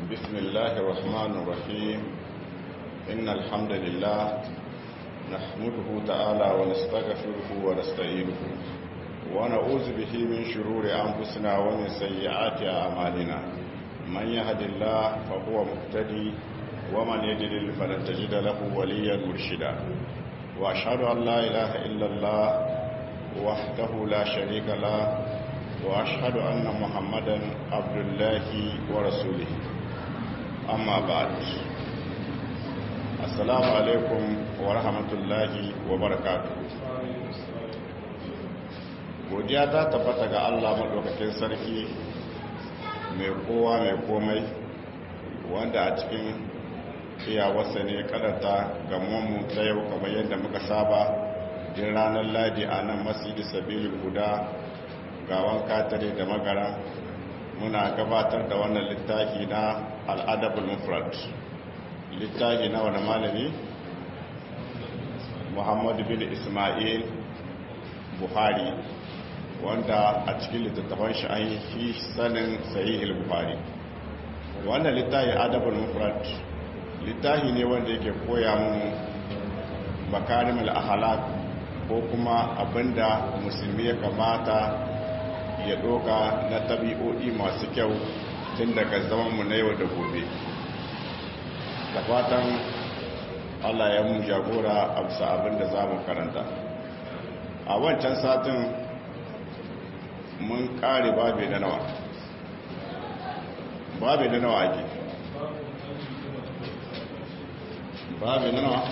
بسم الله الرحمن الرحيم إن الحمد لله نحمده تعالى ونستغفره ونستعينه ونعوذ به من شرور أنفسنا ومن سيئات أعمالنا من يهد الله فهو مهتدي ومن يضلل فلن تجد له وليا مرشدا وأشهد أن لا إله إلا الله وحده لا شريك له وأشهد أن محمدا عبد الله ورسوله أما بعد السلام عليكم ورحمة الله وبركاته godiya ta tabbata ga Allah maɗaukakin sarki mai kowa mai komai wanda a cikin iyawarsa ne kadata gamonmu ta yau kamar yadda muka saba din ranar ladi a nan masjidi sabilin guda gawan katare da magara muna gabatar da wannan littafi na al'adabul mufrad littafi na wani malami muhammadu bin ismail buhari wanda a cikin littattafan shi an yi sanin sahihul buhari wannan littafi adabul mufrad littafi ne wanda yake koya mu makarimul ahlak ko kuma abinda musulmi ya kamata ya doka na tabi'o'i masu kyau tun daga zamanmu na yau da gobe da fatan allah ya mu jagora a bisa abinda za mu karanta a wancan satin mun kare babe da nawa babe da nawa ake babe da nawa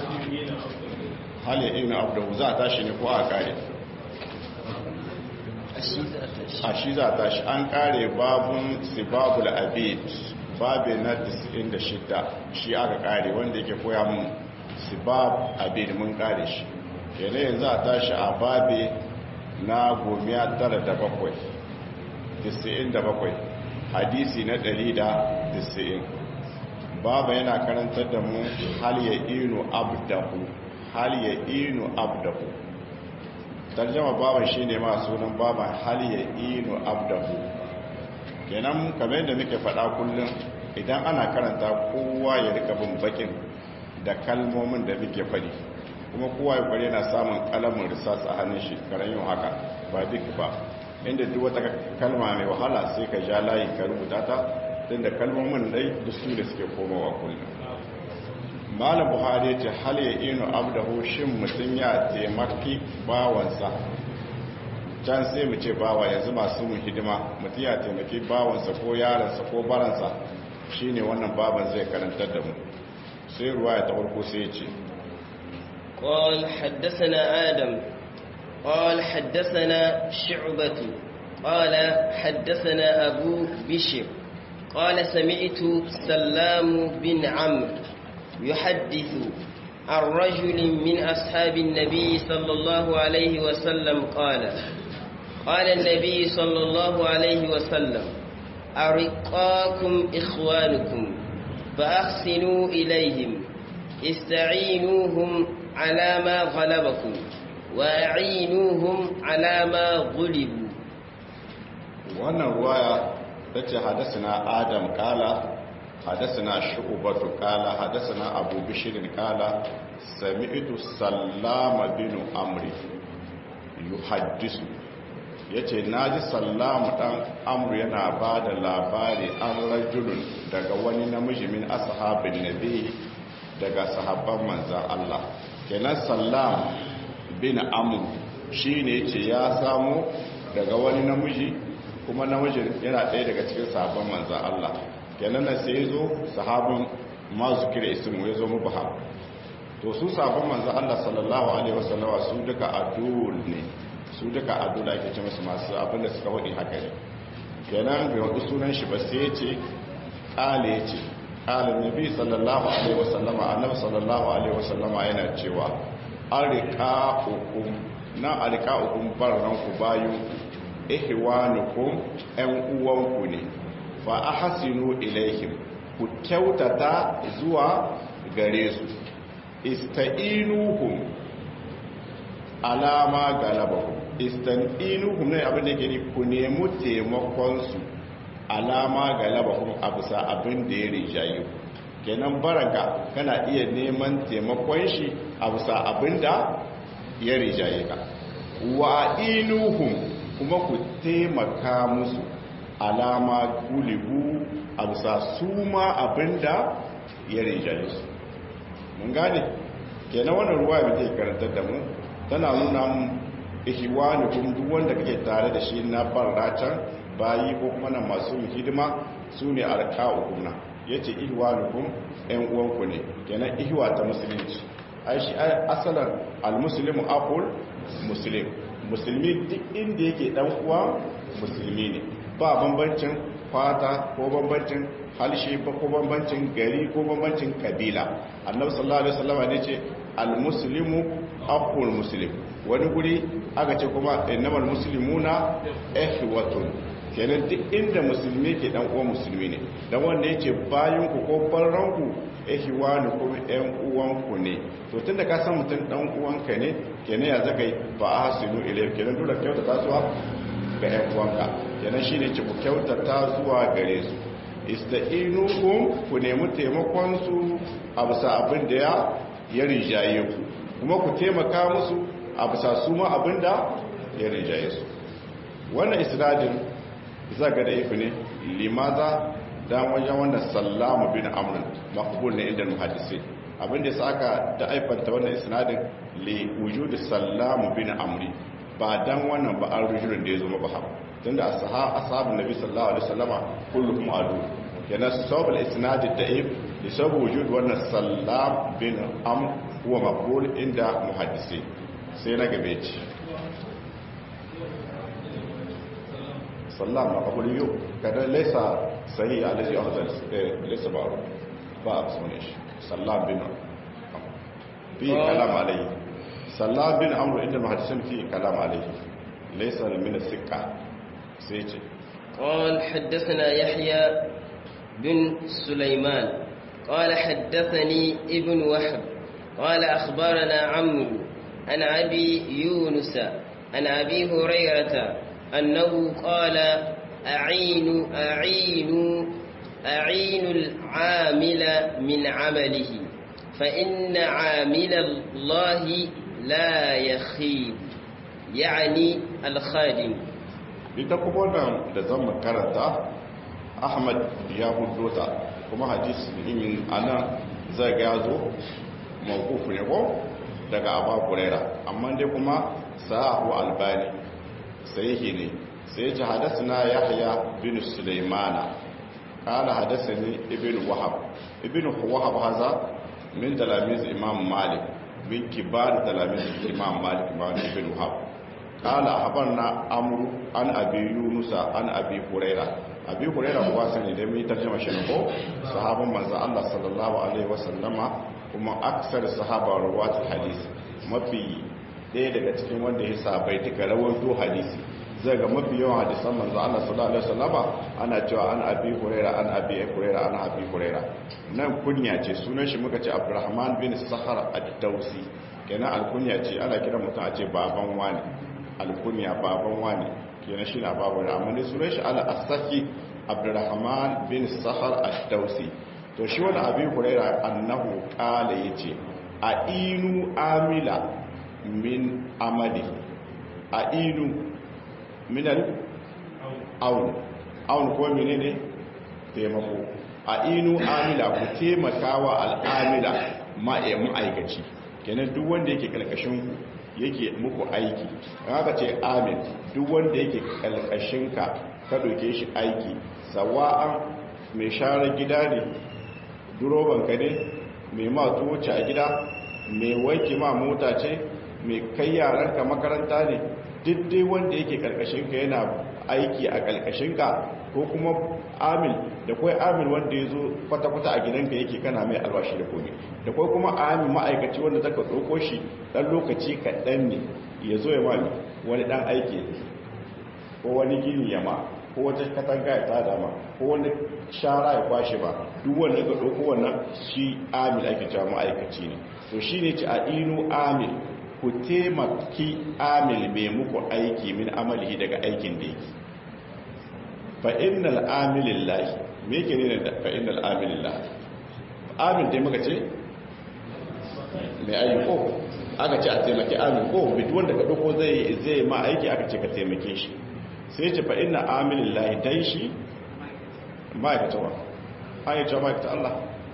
hali ibn abdu za ta shi ne ko a kare a shi za ta shi an kare babun sibabul abid babe na 96 shi aka kare wanda yake koya mun sibab abid mun kare shi yana yanzu a tashi a babe na gomiya tara da bakwai 97 hadisi na 190 baba yana karantar da mu hal ya inu abdahu hal ya inu abdahu tarjama baban shine ma sunan baban hal ya inu abdahu kenan kamar yadda muke faɗa kullum idan ana karanta kowa ya rika bin bakin da kalmomin da muke faɗi kuma kowa ya kware yana samun kalamin risas a hannun shi karan yin haka ba duk ba inda duk wata kalma mai wahala sai ka ja layi ka rubuta ta don da kalmomin dai da su da suke komowa kullum malam buhari ce hal ya inu abdahu shin mutum ya taimaki bawansa can sai mu ce bawa yanzu masu mu hidima mutum ya taimaki bawansa ko yaransa ko baransa shine wannan baban zai karantar da mu sai ruwa ya tawarko sai ya ce قال حدثنا آدم قال حدثنا شعبة قال حدثنا أبو بشر قال سمعت سلام بن عمرو يحدث عن رجل من أصحاب النبي صلى الله عليه وسلم قال قال النبي صلى الله عليه وسلم أرقاكم إخوانكم فأحسنوا إليهم استعينوهم على ما غلبكم وأعينوهم على ما غلبوا wannan ruwaya ta ce hadasana adam kala hadasana shu'ubatu kala hadasana abu bishirin kala sami'tu sallama binu amri yuhaddisu yace naji sallamu dan amru yana ba da labari an rajulun daga wani namiji min ashabin nabi daga sahabban manzan Allah kenan sallam bin amr shine yace ya samu daga wani namiji kuma namijin yana ɗaya daga cikin sahabban manzan Allah kenan na sai zo sahabin mazukir ismu ya zo mubaham to su sahabban manzan Allah sallallahu alaihi wasallama su duka adul ne su duka adul ake ce musu masu abinda suka wadi haka ne kenan bai wadi sunan shi ba sai yace kale yace kala nabi sallallahu alaihi wasallama annabi sallallahu alaihi wasallama yana cewa arqa'ukum na arqa'ukum barranku bayu ihwanukum ɗan uwanku ne fa ahsinu ilaihim ku kyautata zuwa gare su ista'inuhum alama galabakum ista'inuhum ne abin da yake ni ku nemi taimakon su alama ga labahum abusa abin da ya rijaye kenan baranka kana iya neman taimakon shi abusa abin da ya rijaye ka wa inuhum kuma ku taimaka musu alama gulibu abusa su ma abin da ya rijaye su mun gane kenan wannan ruwa mai zai karantar da mu tana nuna mu ihwanukum duk wanda kake tare da shi na barratan bayi ko kuma na masu hidima su ne arka'ukum na yace ihwanukum ɗan uwanku ne kenan ihwa ta musulunci ai shi asalan almuslimu aqul muslim musulmi duk inda yake dan uwa musulmi ne ba bambancin fata ko bambancin halshe ba ko bambancin gari ko bambancin kabila annabi sallallahu alaihi wasallam ne ce almuslimu aqul muslim wani guri aka ce kuma innamal muslimuna ihwatun kenan duk inda musulmi ke dan uwan musulmi ne dan wanda yake bayan ku ko farran ku ihwanu ko ɗan uwan ku ne to tunda ka san mutum dan uwanka ne kenan ya zaka ba ahsinu ilayhi kenan dole kyautata zuwa ga ɗan uwanka kenan shine ce ku kyautata zuwa gare su ista'inukum ku nemi taimakon su a bisa abin da ya ya rijaye ku kuma ku taimaka musu a bisa su ma abin da ya rijaye su wannan isnadin zaga da ifi ne limaza dan wajen wannan sallamu bin amrin maqbul ne inda muhaddisi abin da saka da aifanta wannan isnadin li wujudi sallamu bin amri ba dan wannan ba an rujulun da ya zo ba tunda ashabu ashabun nabi sallallahu alaihi wasallama kulluhum adu yana sabab al-isnad ad-da'if li sabab wujud wannan sallam bin amr huwa maqbul inda muhaddisi sai na gabe ci sallam maqbul yau kada laysa sahih alaji ahzan laysa ba ba absune shi sallam bin fi kalam alayhi sallam bin amr inda muhaddisin fi kalam alayhi laysa min as-siqa sai ce قال حدثنا يحيى بن سليمان قال حدثني ابن وحب قال أخبرنا عمرو عن أبي يونس عن أبي هريرة أنه قال أعين أعين أعين العامل من عمله فإن عامل الله لا يخيب يعني الخادم ita kuma wannan da zan makaranta ahmad ya huddota kuma hadis imin ana zai ga zo mawkufu ne ko daga abu kurera amma dai kuma sahahu albani sai ne sai ji hadasuna yahya bin sulaimana kala hadasani ibn wahab ibn wahab haza min talamiz imam malik min kibar talamiz imam malik ma ibn wahab kala habarna amru an abi yunusa an abi huraira abi huraira kuwa sani da mai tarjuma shi ko sahabban manzo Allah sallallahu alaihi wasallama kuma aksar sahaba rawatul hadis mafi ɗaya daga cikin wanda ya sabai duka rawaito hadisi zai ga mafi yawan hadisan manzo Allah sallallahu alaihi wasallama ana cewa an abi huraira an abi huraira an abi huraira nan kunya ce sunan shi muka ce Abdurrahman bin Sahar ad-Dausi kenan alkunya ce ana kira mutum a ce baban wani alkunya baban wani kenan shi na babu da amma ne sunan shi ala asaki abdurrahman bin sahar ad-dausi to shi wani abin huraira annahu qala yace a inu amila min amali a inu minal aun aun ko menene taimako a inu amila ku taimakawa al'amila ma'aikaci kenan duk wanda yake kalkashin yake muku aiki haka ce amin duk wanda yake kalkashinka ka doke shi aiki sawa'an mai share gida ne durobanka ne mai matu wuce a gida mai wanke ma mota ce mai kai yaranka makaranta ne duk dai wanda yake karkashinka yana aiki a karkashinka ko kuma amil da kwai amil wanda ya zo kwata-kwata a gidanka yake kana mai albashi da komi da kwai kuma amil ma'aikaci wanda zaka ɗauko shi ɗan lokaci kaɗan ne ya zo ya mami wani ɗan aiki ko wani gini ya ma ko wata katanga ya tada ma ko wani shara ya kwashe ba duk wanda ka ɗauko wannan shi amil ake cewa ma'aikaci ne to shi ne ci a inu amil ku taimaki amil mai muku aiki min amalihi daga aikin da yake fa innal amilillahi me yake ne da fa innal amilillahi amin dai muka ce mai ayyuko aka ce a taimaki amin ko bitu wanda ka doko zai zai ma aiki aka ce ka taimake shi sai ce fa inna amilillahi dai shi ma'aikata wa ayyuka ma'aikata Allah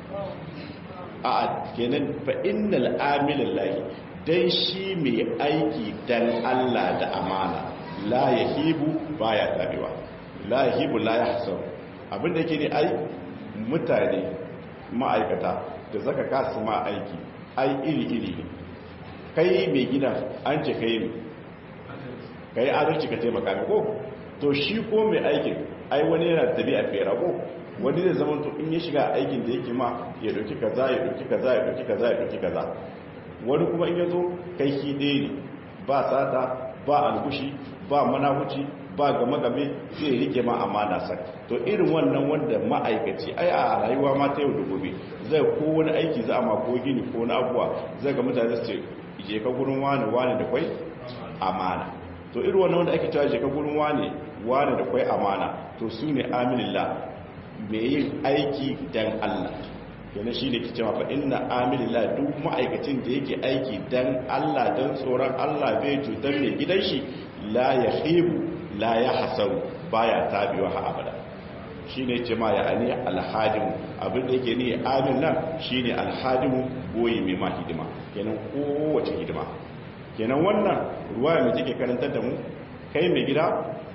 a kenan fa innal amilillahi dai shi mai aiki dan Allah da amana la yahibu baya tabewa la yahibu la yahsab abinda yake ne ai mutane ma'aikata da zaka kasu ma aiki ai iri iri ne kai mai gida an ce kai ne kai adalci ka taimaka mai ko to shi ko mai aikin ai wani yana tabi'a fera ko wani zai zama to in ya shiga aikin da yake ma ya dauki kaza ya dauki kaza ya dauki kaza ya dauki kaza wani kuma in ya zo kai shi ɗaya ne ba sata ba algushi ba manahuci ba game game zai rike ma amana sa to irin wannan wanda ma'aikaci ai a rayuwa ma ta yau da gobe zai ko wani aiki za a ma ko gini ko na abuwa zai ga mutane su ce je ka gurin wani wani da kwai amana to irin wannan wanda ake cewa je ka gurin wani wani da kwai amana to su ne aminillah mai yin aiki dan Allah yana shi ne ke cewa fa inna amilillah duk ma'aikacin da yake aiki dan Allah dan tsoron Allah bai cutar mai gidan shi la ya khibu la ya hasaru baya tabiwa ha abada shi ne ce ma ya ani alhadimu abin da yake ne amin nan shi ne alhadimu goyi mai ma hidima kenan kowace hidima kenan wannan ruwa mai take karantar da mu kai mai gida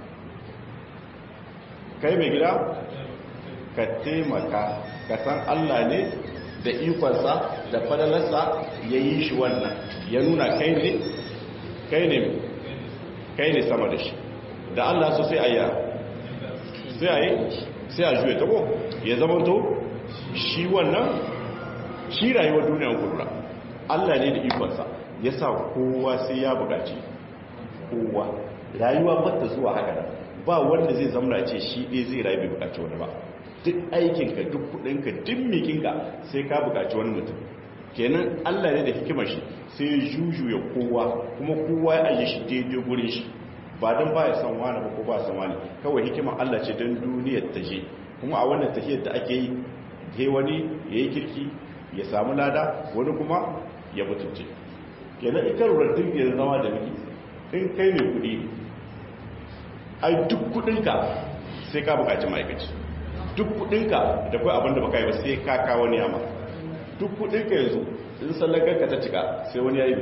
kai mai gida ka taimaka ka san Allah ne da ikonsa da fadalarsa ya yi shi wannan ya nuna kai ne kai ne kai ne sama da shi da Allah so sai a yi sai a yi sai a juya tabo ya zama to shi wannan shi rayuwar duniyar kudura Allah ne da ikonsa ya sa kowa sai ya bukaci kowa rayuwa bata zuwa haka da ba wanda zai zama ce shi ɗaya zai rayu bai bukaci wani ba duk aikinka duk kudinka duk mikinka sai ka bukaci wani mutum kenan allah ne da hikimar shi sai juju ya kowa kuma kowa ya aje shi daidai gurin shi ba don ba ya san wani ba ko ba san wani kawai hikimar allah ce don duniyar ta je kuma a wannan tafiyar da ake yi he wani ya yi kirki ya samu lada wani kuma ya mutunce kenan ita rurrun ya zama da miki in kai mai kudi ai duk kudinka sai ka bukaci ma'aikaci duk kudinka da kai abinda baka yi ba sai ka kawo wani yama duk kudinka yanzu in sallagar ka ta cika sai wani yayi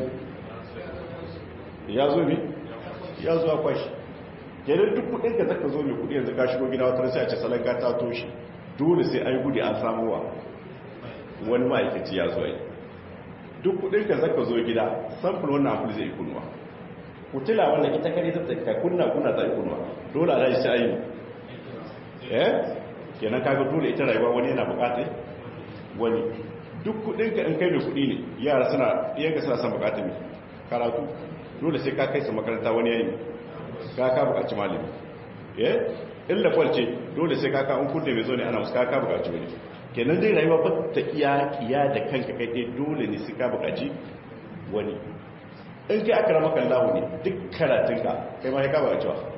ya zo bi ya zo akwai shi kenan duk kudinka zaka zo mai kudi yanzu ka shigo gida wata sai a ce sallaga ta toshi dole sai ai gudi an samu wa wani ma'aikaci ya zo yi duk kudinka zaka zo gida samfur wannan abu zai kunwa kutila wannan ita kare ta ka kunna kunna ta kunwa dole a rashi sai ayi eh kenan kaga dole ita rayuwa wani yana bukata wani duk kudinka in kai mai kudi ne yara suna iyanka suna son bukata mai karatu dole sai ka kai su makaranta wani yayi ka ka bukaci malami eh illa kwalce dole sai ka ka an kunne mai zo ne ana musu ka ka bukaci wani kenan dai rayuwa ba ta iya kiya da kanka kai dai dole ne sai ka bukaci wani in kai aka rama kallahu ne duk karatunka kai ma ka bukaci wa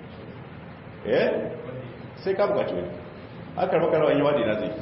eh sai ka bukaci wani aka maka rawan yawa ina zai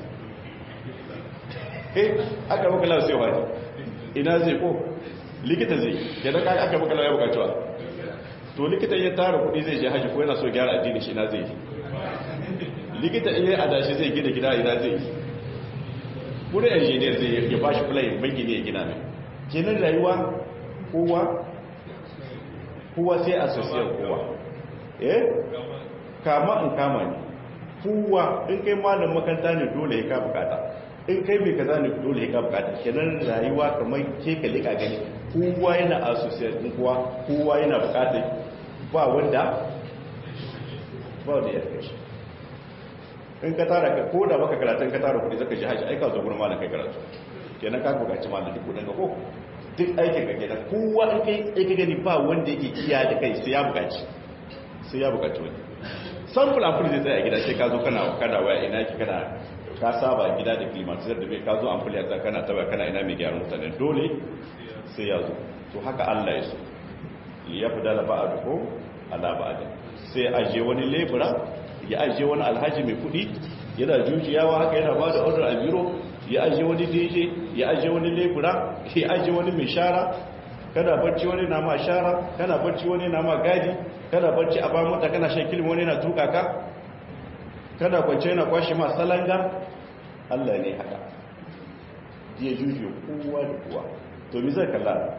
eh aka maka lawa sai wani ina zai ko likita zai yadda ka aka maka lawa ya bukacewa to likita ya tara kudi zai je haji ko yana so gyara addini shi ina zai likita in yi adashi zai gina gida ina zai kudi engineer zai ya bashi kula yin banki ne ya gina mai kenan rayuwa kowa kowa sai asosiyar kowa eh kama in kama ne kowa in kai malam makanta ne dole ya ka bukata in kai mai kaza ne dole ya ka bukata kenan rayuwa kamar ke ka lika gani kowa yana associate din kowa kowa yana bukata ba wanda ba wanda ya kai in ka tara ka ko da baka karatun ka tara kudi zaka ji haji aika zo gurin malam kai karatu kenan ka bukaci malam duk kudin ka ko duk aikin ka kenan kowa in kai sai ka gani ba wanda yake kiya da kai sai ya bukaci sai ya bukaci wani sample ampuli zai tsaye a gida sai ka zo kana kada waya ina ki kana ka saba gida da climatizer da bai ka zo ampuli a kana taba kana ina mai gyaran mutane dole sai ya zo to haka Allah ya so ya fi dala ba a duko ala ba a sai a je wani lebura ya ajiye wani alhaji mai kudi yana jujiyawa haka yana ba da order a biro ya ajiye wani dj ya ajiye wani lebura ya ajiye wani mai shara kana barci wani na ma shara kana barci wani na ma gadi kana barci a ba mota kana shan kilin wani na tuka ka kana kwance yana kwashe ma salanga Allah ne haka ya jujuya kowa da kowa to mi zai kalla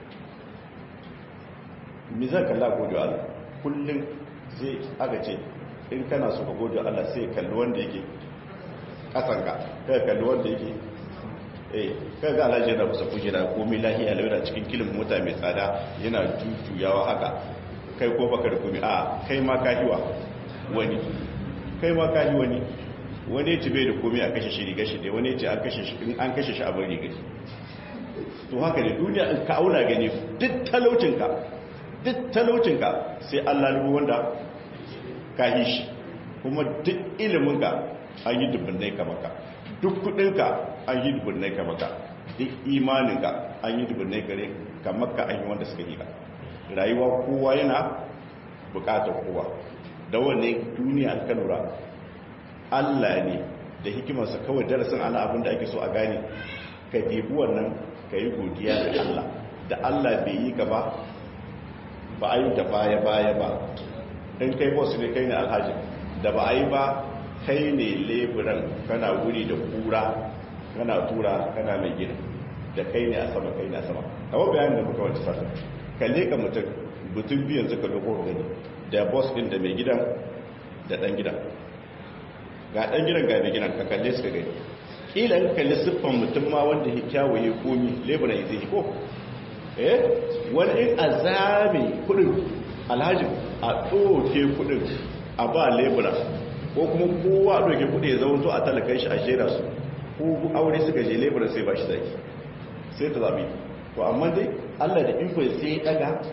mi zai kalla gode Allah kullum sai aka ce in kana so ka gode Allah sai kalli wanda yake kasanka kai kalli wanda yake eh kai ga alhaji yana kusa kujera komai lahiya laura cikin kilin mota mai tsada yana jujuyawa haka kai ko baka da komai a kai ma ka hiwa wani kai ma ka hi wani wani ce bai da komai a kashe shi riga shi dai wani ce an kashe shi in an kashe shi a bari riga to haka ne duniya in ka auna gani duk talaucinka duk talaucinka sai Allah rubu wanda ka yi shi kuma duk iliminka an yi dubbinai ka maka duk kudinka an yi dubbinai ka maka duk imaninka an yi dubbinai kare ka maka an yi wanda suka yi ka rayuwa kowa yana bukatar kowa da wanne duniya ka lura Allah ne da hikimarsa kawai darasin ana abin da ake so a gane ka debi wannan ka yi godiya da Allah da Allah bai yi ka ba ba a yi da baya-baya ba in kai boss ne kai ne alhaji da ba a yi ba kai ne leburan kana wuri da kura kana tura kana mai gina da kai ne a sama kai ne a sama kawai bayanin da muka wata sata ka leka mutum mutum biyan suka doko gani da boss din da mai gidan da dan gidan ga dan gidan ga mai gidan ka kalle suka gani kila in kalli siffan mutum ma wanda ya kyawaye komi leburan ya zai ko eh wani in a zame kudin alhaji a ɗoke kudin a ba lebura ko kuma kowa ɗoke kudi ya zama to a talakan shi a shera su ko aure suka je lebura sai ba shi zaki sai ta zabi to amma dai allah da ikon sai daga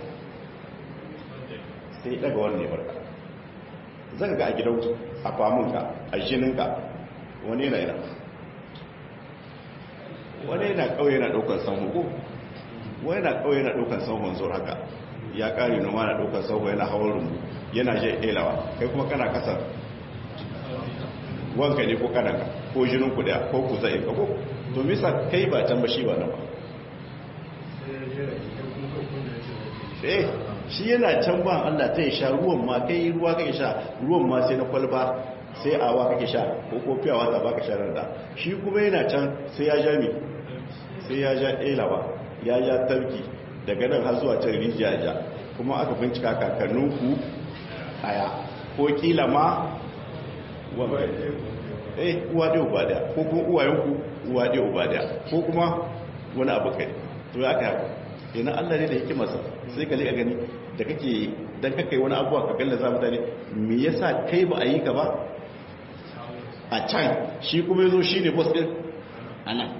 sai daga wani lebarka zan ga a gidan a famunka a jininka wani yana yana wani yana kawai yana ɗaukar san hukum wani na kawai yana ɗaukar sauhon zuwa haka ya ƙari noma na ɗaukar sauhon yana hawan rumbu yana je ɗelawa kai kuma kana kasar wanka ne ko kanaka ko jinin ku daya ko ku zai ka ko to misa kai ba can ba shi ba nan ba eh shi yana can ba Allah ta yi sha ruwan ma kai ruwa kake sha ruwan ma sai na kwalba sai awa kake sha ko ko fiyawa ta baka sha da shi kuma yana can sai ya ja mi sai ya ja ɗelawa ya ya tarki daga nan har zuwa can rijiya kuma aka bincika kakanninku aya ko kila ma eh uwa ɗaya uba ɗaya ko kuma uwayenku uwa ɗaya uba ɗaya ko kuma wani abu kai to ya kai yana Allah ne da hikimarsa sai ka liƙa gani da kake dan kaka yi wani abuwa ka galla za mutane me yasa kai ba a yi ka ba a can shi kuma yazo shine boss din anan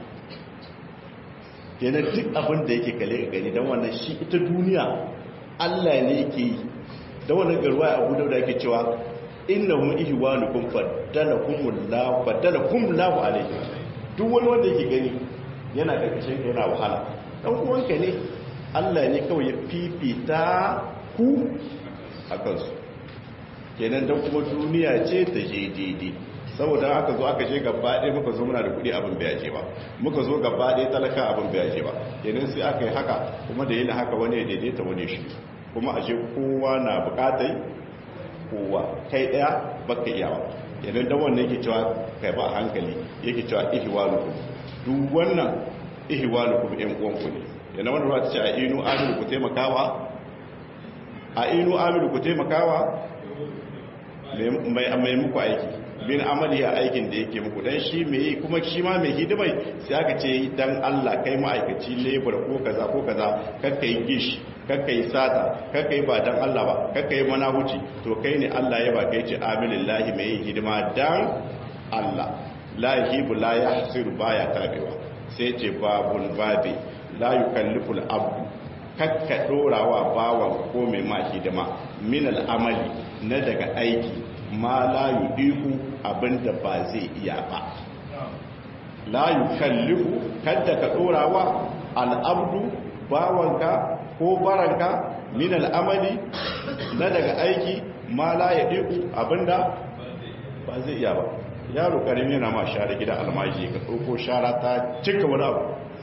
kenan duk abin da yake kale ka gani don wannan shi ita duniya Allah ne yake yi da wannan garwa abu da yake cewa innahum ihwanukum faddalakumullahu faddalakumullahu alayhi duk wani wanda yake gani yana karkashin ka yana wahala dan uwanka ne Allah ne kawai ya fifita ku a kansu kenan dan kuma duniya ce ta je daidai saboda aka zo aka je gaba ɗaya muka zo muna da kuɗi abin bai ce ba muka zo gaba ɗaya talaka abin bai ce ba kenan sai aka yi haka kuma da yin haka wani ya daidaita wani shi kuma a je kowa na buƙatai kowa kai ɗaya baka iyawa kenan dan wannan yake cewa kai ba a hankali yake cewa ihwanukum duk wannan ihwanukum ɗan uwanku ne yana wannan ruwa ta ce a inu amiru ku taimakawa a inu amiru ku taimakawa mai muku aiki bin amali a aikin da yake muku dan shi mai kuma shi ma mai hidimai sai aka ce dan Allah kai ma'aikaci labor ko kaza ko kaza kakka yi gish kakka yi sata kakka yi ba dan Allah ba kakka yi manahuci to kai ne Allah ya ba kai ce amilillahi mai hidima dan Allah la yahibu la yahsiru baya tabewa sai ce babul babi la yukallifu al-abdu kakka dorawa bawan ko mai ma hidima min al-amali na daga aiki ma la yudiku abinda ba zai iya ba la yukallifu kadda ka dorawa al'abdu bawanka ko baranka min al'amali na daga aiki ma la yudiku abinda ba zai iya ba yaro karimi yana ma share gidan almaji ka ɗauko shara ta cika wani abu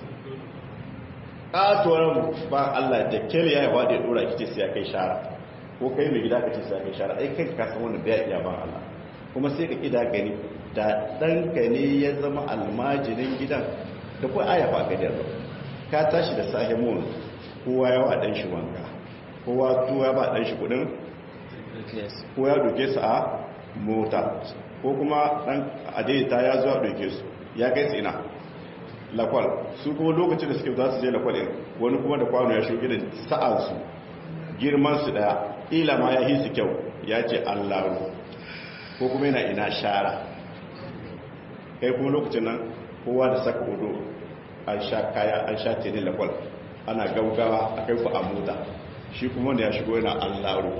ƙatuwar ba Allah da kele ya yaba da ya ɗora kice sai ya kai shara ko kai mai gida ka ce sai ya kai shara ai kai ka san wani bai iya ba Allah kuma sai ka kida gani da ɗanka ne ya zama almajirin gidan da kuwa aya ba ka da ka tashi da sahi mun kowa ya wa ɗan shi wanka kowa tuwa ba ɗan shi kuɗin ko ya doke su a mota ko kuma ɗan adaidaita ya zuwa doke su ya kai su ina lakwal su kuma lokacin da suke za su je lakwal ɗin wani kuma da kwano ya shuke da sa'ansu girmansu ɗaya ila ma ya hisu kyau ya ce allahu ko kuma yana ina shara kai kuma lokacin nan kowa da saka hudu an sha kaya an sha teni lakwal ana gaugawa a kai ku a mota shi kuma wanda ya shigo yana allahu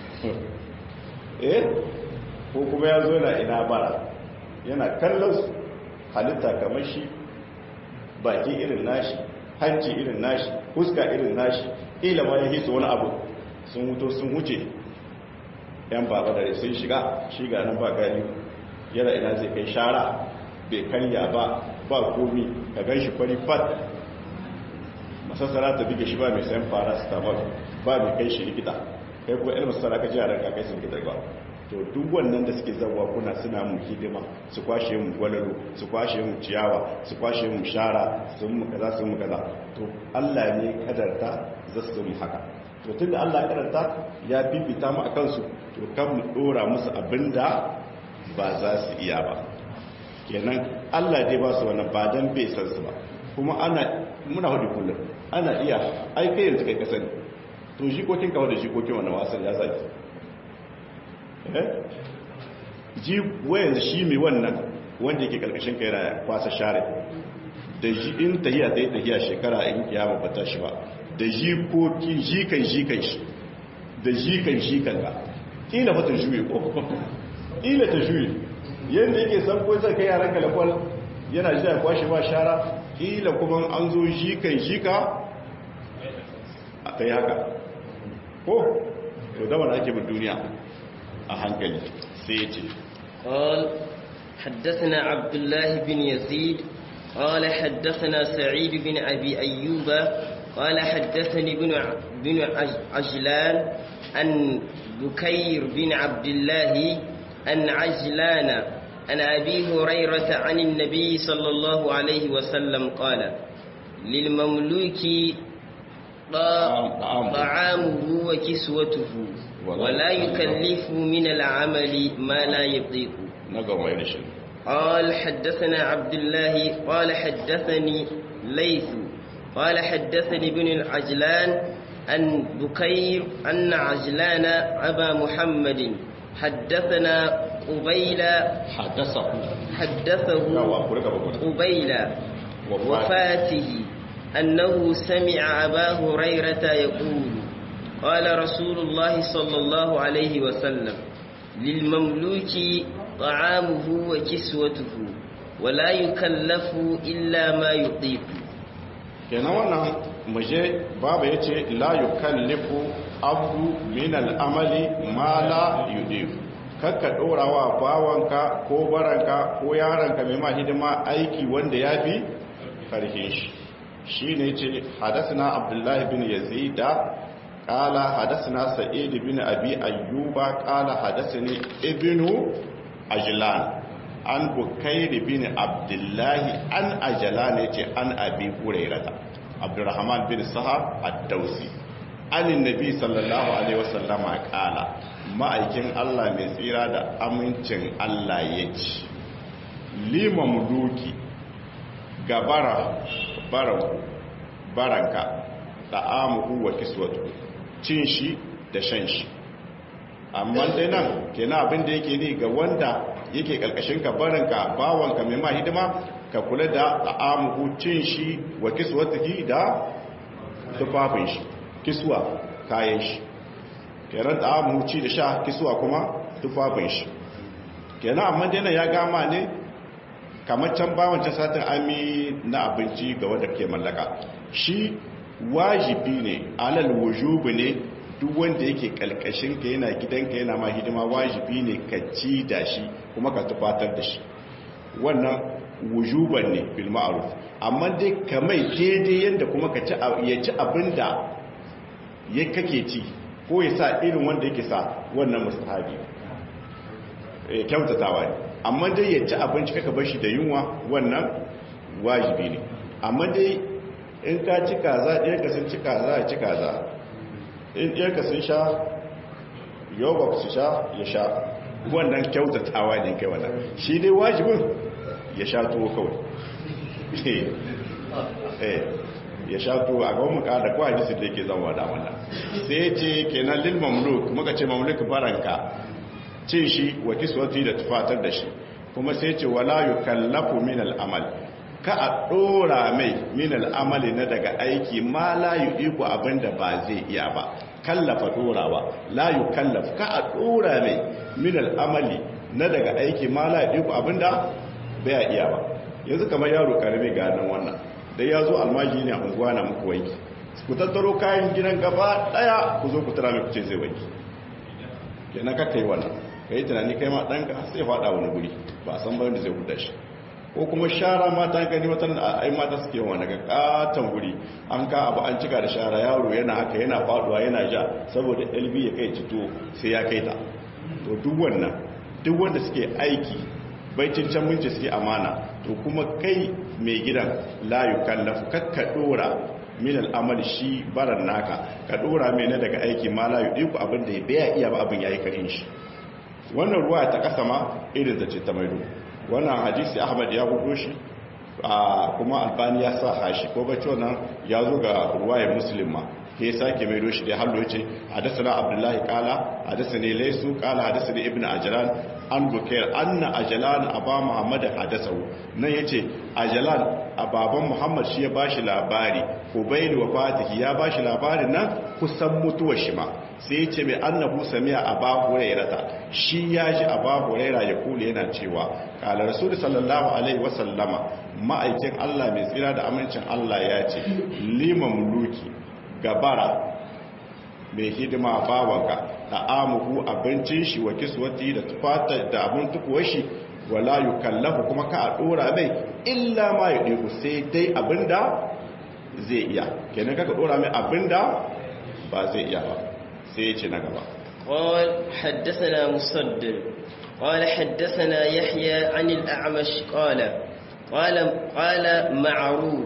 eh ko kuma ya zo na ina bara yana kallon su halitta kamar shi baki irin nashi hanci irin nashi huska irin nashi ila ma ya hisu wani abu sun wuto sun wuce yan baba dare sun shiga shiga nan ba gani yana ina zai kai shara bai karya ba ba komi ka gan shi fari fat masassara ta bige shi ba mai sayan fara su tamar ba mai kai shi likita kai kuma ilmi sana ka jiya ranka kai sun likita ba to duk wannan da suke zawa kuna suna mu hidima su kwashe mu gwalalo su kwashe mu ciyawa su kwashe mu shara su mu kaza su mu kaza to Allah ne kadarta za su mu haka to tunda Allah ya kadarta ya bibita mu akan su to kan mu dora musu abinda ba za su iya ba kenan Allah dai ba su wannan ba dan bai san su ba kuma ana muna hudu kullum ana iya ai kai yanzu kai kasani to jikokin kawo da jikokin wannan wasan ya zaki ji wayan shi mai wannan wanda yake karkashin kai na kwasa share da ji in tahiya ta yi tahiya shekara in kiyama ba ta shi ba da jikoki jikan jikan shi da jikan jikan ga kila fata juye ko kila ta juye yadda yake san ko zai kai yaran kalakwal yana ji ya kwashe ba shara kila kuma an zo jikan jika a kai haka ko to da wani ake bin duniya a hankali sai ya ce قال حدثنا عبد الله بن يزيد قال حدثنا سعيد بن أبي أيوب قال حدثني بن بن عجلان عن بكير بن عبد الله عن عجلان عن أبي هريرة عن النبي صلى الله عليه وسلم قال للمملوك طعامه وكسوته ولا يكلف من العمل ما لا يطيق قال حدثنا عبد الله قال حدثني ليث قال حدثني بن العجلان أن بكير أن عجلان أبا محمد حدثنا قبيل حدثه حدثه قبيل وفاته أنه سمع أبا هريرة يقول قال رسول الله صلى الله عليه وسلم للمملوك طعامه وكسوته ولا يكلف إلا ما يطيق kenan wannan muje babu ya ce la yukallifu abdu min al'amali ma la yudifu kakka ɗorawa bawanka ko baranka ko yaranka mai ma hidima aiki wanda ya fi karhin shi shi ne ce hadasina abdullahi bin yazida ƙala hadasina sa'id bin abi ayyuba ƙala hadasini ibnu ajlan an bukairi bin abdullahi an ajlan ya ce an abi hurairata abdurrahman bin sahab ad-dausi anin nabi sallallahu alaihi wasallama ƙala ma'aikin Allah mai tsira da amincin Allah ya ci liman duki gabara baranka da amuhu wa kiswatu cin shi da shan shi amma dai nan kenan abin da yake ne ga wanda yake karkashin ka baranka bawanka mai ma hidima ka kula da amuhu cin shi wa kiswatu da tufafin shi kiswa kayan shi kenan da amu ci da sha kisuwa kuma tufafin shi kenan amma dai ya gama ne kamar can ba wancan satin ami na abinci ga wanda ke mallaka shi wajibi ne alal wujubi ne duk wanda yake kalkashin ka yana gidanka yana ma hidima wajibi ne ka ci da shi kuma ka tufatar da shi wannan wujuban ne bil ma'ruf amma dai ka mai daidai yanda kuma ka ci ya ci abinda ya kake ci ko ya sa irin wanda yake sa wannan mustahabi eh kyautatawa ne amma dai ya ci abinci kaka bar shi da yunwa wannan wajibi ne amma dai in ka ci kaza ɗaya ka sun ci kaza ya ci kaza in ɗaya ka sun sha yogurt su sha ya sha wannan kyautatawa ne kai wannan shi dai wajibin ya sha tuwo kawai ya sha tuwo a gaban muka da kawai jisi da yake zama da wannan sai ce kenan lil mamluk muka ce mamluk baranka cin shi wa kiswati da tufatar da shi kuma sai ce wala yukallafu min al-amal ka a dora mai min al-amali na daga aiki ma la yudiku abinda ba zai iya ba kallafa dorawa la yukallaf ka a dora mai min al-amali na daga aiki ma la yudiku abinda bai iya ba yanzu kamar yaro karami ga nan wannan da ya zo almaji ne a unguwa na muku wanki ku tattaro kayan gidan gaba daya ku zo ku tara mai kuce zai wanki kenan ka kai wannan ka yi tunani kai ma ɗanka sai faɗa wani guri ba a san bayan da zai huda shi ko kuma shara mata gani wata da ai mata suke yawan daga katon guri an ka abu an cika da shara yaro yana haka yana faduwa yana ja saboda lb ya kai cito sai ya kai ta to duk wannan duk wanda suke aiki baicin can mun ce suke amana to kuma kai mai gidan layu kallafu kakka dora min al'amal shi baran naka ka dora mai na daga aiki ma layu ɗiku abin da ya baya iya ba abin ya yi karin shi wannan ruwa ta kasa ma irin zace ta maido wannan hadisi ahmad ya gudu shi kuma albani ya sa hashi ko bacci wannan ya zo ga ruwayar muslim ma ke sake maido shi da hallo yace hadathana abdullahi qala hadathani laysu qala hadathani ibnu ajlan an bukair anna ajlan aba muhammad hadathahu nan yace ajlan ababan muhammad shi ya bashi labari ubayl wa fatihi ya bashi labarin nan kusan mutuwar shi ma sai yace mai annabu sami'a aba hurairata shi ya ji aba huraira ya kula yana cewa qala rasul sallallahu alaihi wasallama ma'aikin Allah mai tsira da amincin Allah ya ce liman muluki gabara mai hidima bawanka da amuhu abincin shi wa kiswati da tufata da abin tukuwar shi wala yukallafu kuma ka a dora mai illa ma ya ɗiku sai dai abinda zai iya kenan kaka dora mai abinda ba zai iya ba sai ya ce na gaba قال حدثنا مصدر قال حدثنا يحيى عن الأعمش قال قال قال معروف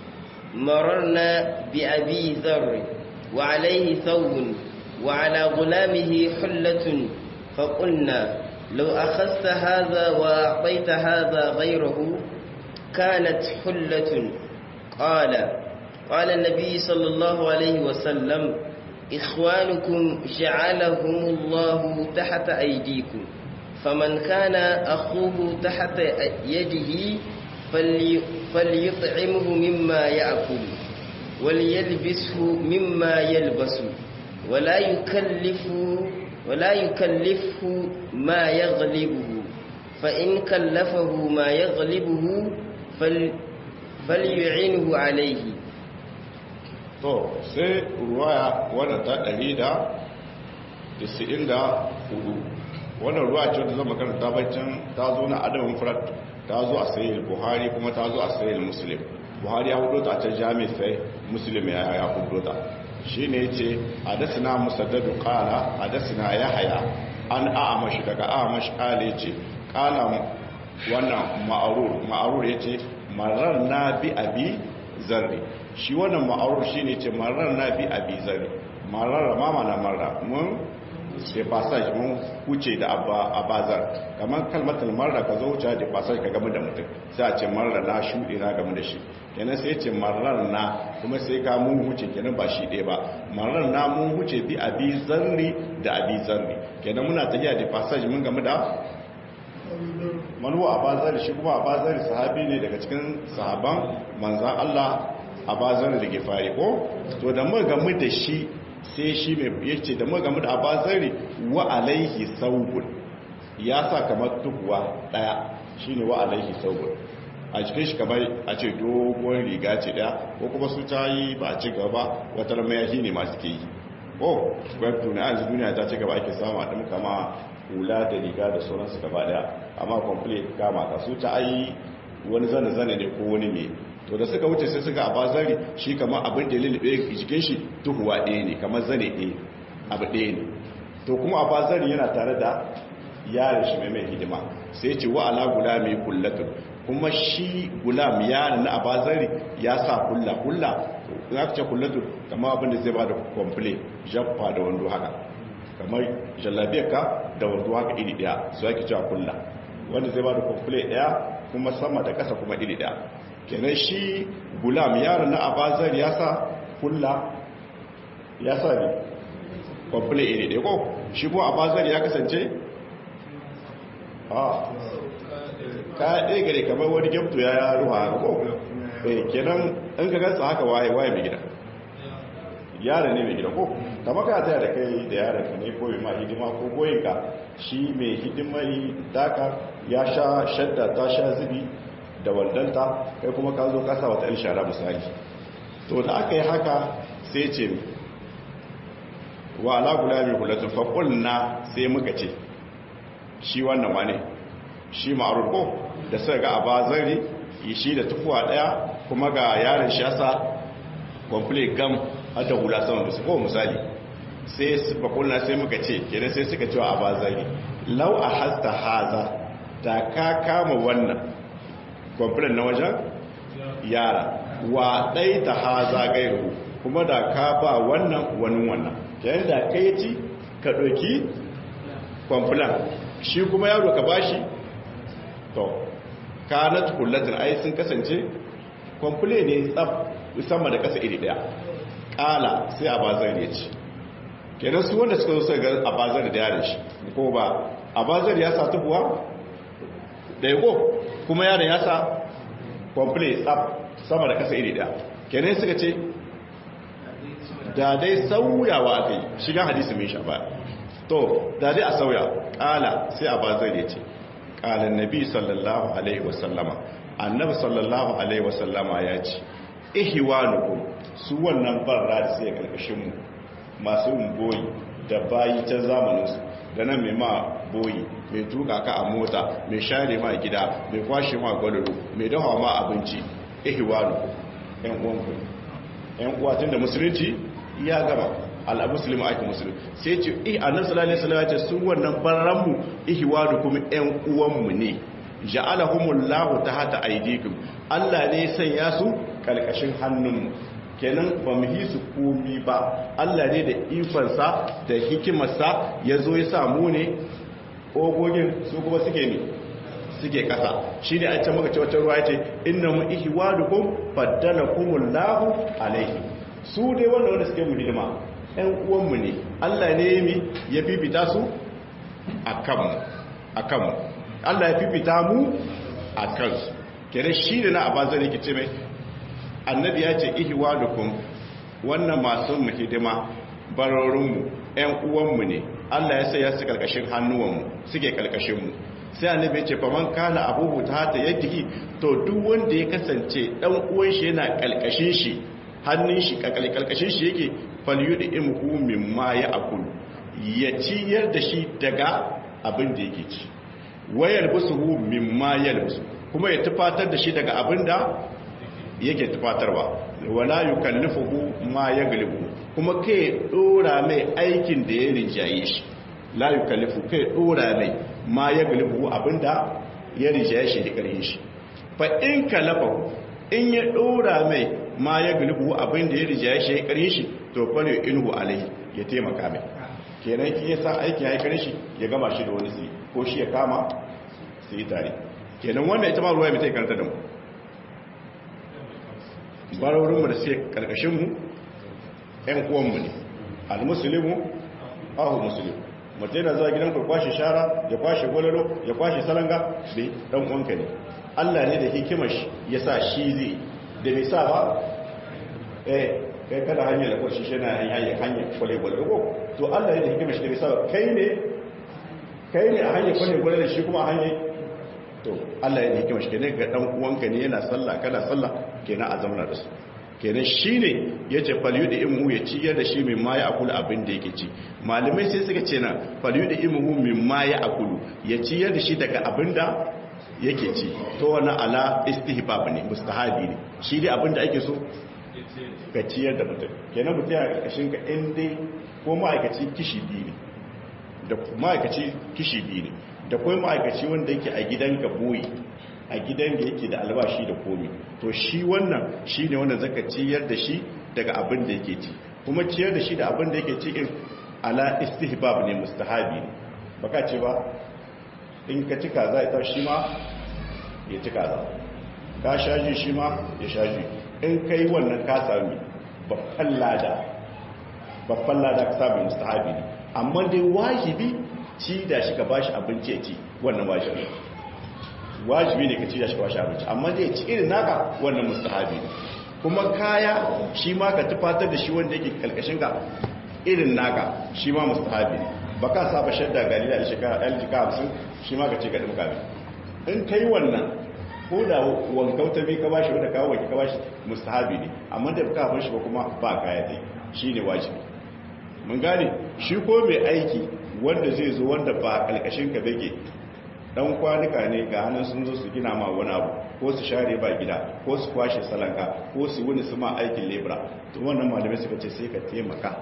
مررنا بأبي ذر وعليه ثوب وعلى غلامه حلة فقلنا لو أخذت هذا وأعطيت هذا غيره كانت حلة قال قال النبي صلى الله عليه وسلم إخوانكم جعلهم الله تحت أيديكم فمن كان أخوه تحت يده فليطعمه مما يأكل وليلبسه مما يلبس ولا يكلف ولا يكلفه ما يغلبه فإن كلفه ما يغلبه فل فليعينه عليه to sai ruwaya wadda ta 194 wannan ruwa ce wadda zama karanta baccin ta zo na adamin furat ta zo a sayi buhari kuma ta zo a sayi muslim buhari ya hudu ta can jami sai muslim ya ya hudu ta shi ne ce hadasina musaddadu kala hadasina ya haya an a'amashi daga a'amashi kala ce kala wannan ma'arur ma'arur ya ce marar na bi abi zarri shi wannan ma'arur shi ne ce marar na bi abi zarri marar mama na marar mun sai passage mun huce da abazar kamar kalmatar marar ka zo wuce da passage ka gama da mutum sai a ce marar na shuɗe na game da shi kenan sai ce marar na kuma sai ka mun huce kenan ba shi ɗaya ba marar na mun huce bi abi zarri da abi zarri kenan muna tafiya da passage mun game da manuwa abazar shi kuma abazar sahabi ne daga cikin sahaban manzan Allah abazar da ke fari ko to da mu gamu da shi sai shi mai yace da mu gamu da abazari wa alaihi saubun ya sa kamar tukuwa daya shine wa alaihi saubun a cikin shi kamar a ce dogon riga ce daya ko kuma su ta yi ba a ci gaba wata mayashi ne masu ke yi oh web tuna yanzu duniya ta ci gaba ake samu a ɗin kama hula da riga da sauransu gaba daya amma complete kama ka su ta ayi wani zane-zane ne ko wani mai to da suka wuce sai suka a bazari shi kama abin da lulluɓe jikin shi tuhuwa ɗaya ne kamar zane ɗaya abu ɗaya ne to kuma a bazari yana tare da yaron shi mai mai hidima sai ce wa ala gula mai kullatun kuma shi gulam yaron na abazari ya sa kulla kulla za ka ce kullatun kama abin da zai ba da komple jaffa da wando haka kamar jallabiyar ka da wando haka iri ɗaya su ake cewa kulla wanda zai ba da komple ɗaya kuma sama da ƙasa kuma iri ɗaya kenan shi gulam yaron na abazari ya sa kulla ya sa ne komple iri ɗaya ko shi kuma abazari ya kasance a kaya ɗaya gare kamar wani gyamto ya ruwa haka ko eh kenan in ka gansa haka waye waye mai gida yaron ne mai gida ko kama ka taya da kai da yaron ka ne ko ma hidima ko goyinka shi mai hidimai daka ya sha shadda ta sha zubi da wandanta kai kuma ka zo kasa wata shara misali to da aka yi haka sai ce wa ala gulami hulatun faƙulna sai muka ce shi wannan wane shi ma'arur ko da suka ga abazari shi da tufuwa daya kuma ga yaron shi yasa complete gam hada hula sama da su ko misali sai su bakulna sai muka ce kenan sai suka cewa abazari lau a hasta haza da ka kama wannan complete na wajen yara wa ɗai ta haza gairu kuma da ka ba wannan wani wannan kenan da kai ci ka ɗauki complete shi kuma yaro ka bashi to kanat kullatin ai sun kasance kwamfule ne tsab sama da kasa iri daya kala sai a bazar ya ce kenan su wanda suka zo suka ga a bazar da yaron shi ko ba a bazar ya sa tubuwa da yako kuma yaron ya sa kwamfule tsab sama da kasa iri daya kenan suka ce da dai sauyawa aka yi shiga hadisi mai sha baya to da dai a sauya kala sai a bazar ya ce kala nabi sallallahu alaihi wasallama annabi sallallahu alaihi wasallama ya ce ihwanukum su wannan barra da sai karkashin mu masu yin boyi da bayi ta zamanin su da nan mai ma boyi mai tuka ka a mota mai share ma gida mai kwashe ma gwalolo mai dafa ma abinci ihwanukum yan uwanku yan uwa tunda musulunci ya gama al-muslimu ake musulun sai ce eh annabi sallallahu alaihi wasallam ya ce su wannan barranmu ihwadu kuma ƴan uwanmu ne ja'alahumullahu tahta aydikum Allah ne sanya su kalkashin hannunmu kenan ba mu yi su komi ba Allah ne da ifansa da hikimarsa ya zo ya samu ne ogogin su kuma suke ne suke kasa shi ne a can maka cewa ruwa ya ce inna mu ihwadukum faddalakumullahu alaihi su dai wanda wanda suke mu hidima ‘yan uwanmu ne Allah ne mi ya fifita su a kanmu Allah ya fifita mu a kansu kere shi da na abazar yake ce mai annabi ya ce ihiwa dukun wannan masu mu hidima barorinmu ‘yan uwanmu ne Allah ya sai ya su karkashin hannuwanmu suke karkashinmu sai annabi ya ce faman kana abubu ta hata yadda to duk wanda ya kasance ɗan uwan shi yana karkashin shi hannun shi kalkashin shi yake falyudi imhu mimma ya akul ya ciyar da shi daga abin da yake ci wayar busuhu mimma yalbusu kuma ya tufatar da shi daga abin da yake tufatarwa wala yukallifuhu ma yaglibu kuma kai dora mai aikin da ya rinjaye shi la yukallifu kai dora mai ma yaglibu abinda ya rinjaye shi da karhin shi fa in kalafahu in ya dora mai ma ya galibu abin da ya rija shi ya kare shi to fane inuhu alai ya taimaka mai kenan ki yasa aikin ya kare shi ya gama shi da wani sai ko shi ya kama su yi tare kenan wannan ita ma ruwa mai ta karanta da mu barorinmu da suke karkashinmu ‘yan uwanmu ne al-musulimu ahu musulim mutum yana zuwa gidan ka kwashe shara ya kwashe gwalalo ya kwashe salanga da ɗan uwanka ne allah ne da hikimar shi ya sa shi zai da bai sa ba eh kai kada hanyar da kwashi shi na hanyar hanyar kwale-kwale ko to allah ne da hikimar shi da bai sa ba kai ne kai ne a hanyar kwale-kwale da shi kuma a hanyar to allah ne da hikimar shi ne ga ɗan uwanka ne yana sallah kana sallah kenan a zamana da su kenan shine yace falyudi imu ya ciyar da shi min ma ya akulu abin da yake ci malamai sai suka ce na falyudi imu min ma ya akulu ya ciyar da shi daga abin da yake ci to wannan ala istihbab ne mustahabi ne shi dai abin da ake so ka ciyar da mutum kenan mutum ya karkashin ka in dai ko ma'aikaci kishi biyu ne da ma'aikaci kishi biyu ne da kuma ma'aikaci wanda yake a gidan ka boye a gidan da yake da albashi da komi to shi wannan shi ne wanda zaka ciyar da shi daga abin da yake ci kuma ciyar da shi da abin da yake ci in ala istihbab ne mustahabi ne baka ce ba in ka ci kaza ita shi ma ya ci kaza ka shaji shi ma ya shaji in kai wannan ka sami babban lada babban lada ka sami mustahabi ne amma dai wajibi ci da shi ka bashi abinci ya ci wannan wajibi wajibi ne ka ci da shi ka bashi abinci amma dai ci irin naka wannan mustahabi ne kuma kaya shi ma ka tufatar da shi wanda yake kalkashin ka irin naka shi ma mustahabi ne ba ka saba shadda galila da shekara ɗan jika hamsin shi ma ka ce ka ɗin in kai wannan ko da wankauta bai ka bashi wanda kawo wanki ka bashi mustahabi ne amma da ka bar shi ba kuma ba kaya dai shi ne wajibi mun gane shi ko mai aiki wanda zai zo wanda ba kalkashin ka bake dan kwanuka ne ga hannun sun zo su gina ma wani abu ko su share ba gida ko su kwashe salanka ko su wuni su ma aikin lebra to wannan malamai suka ce sai ka taimaka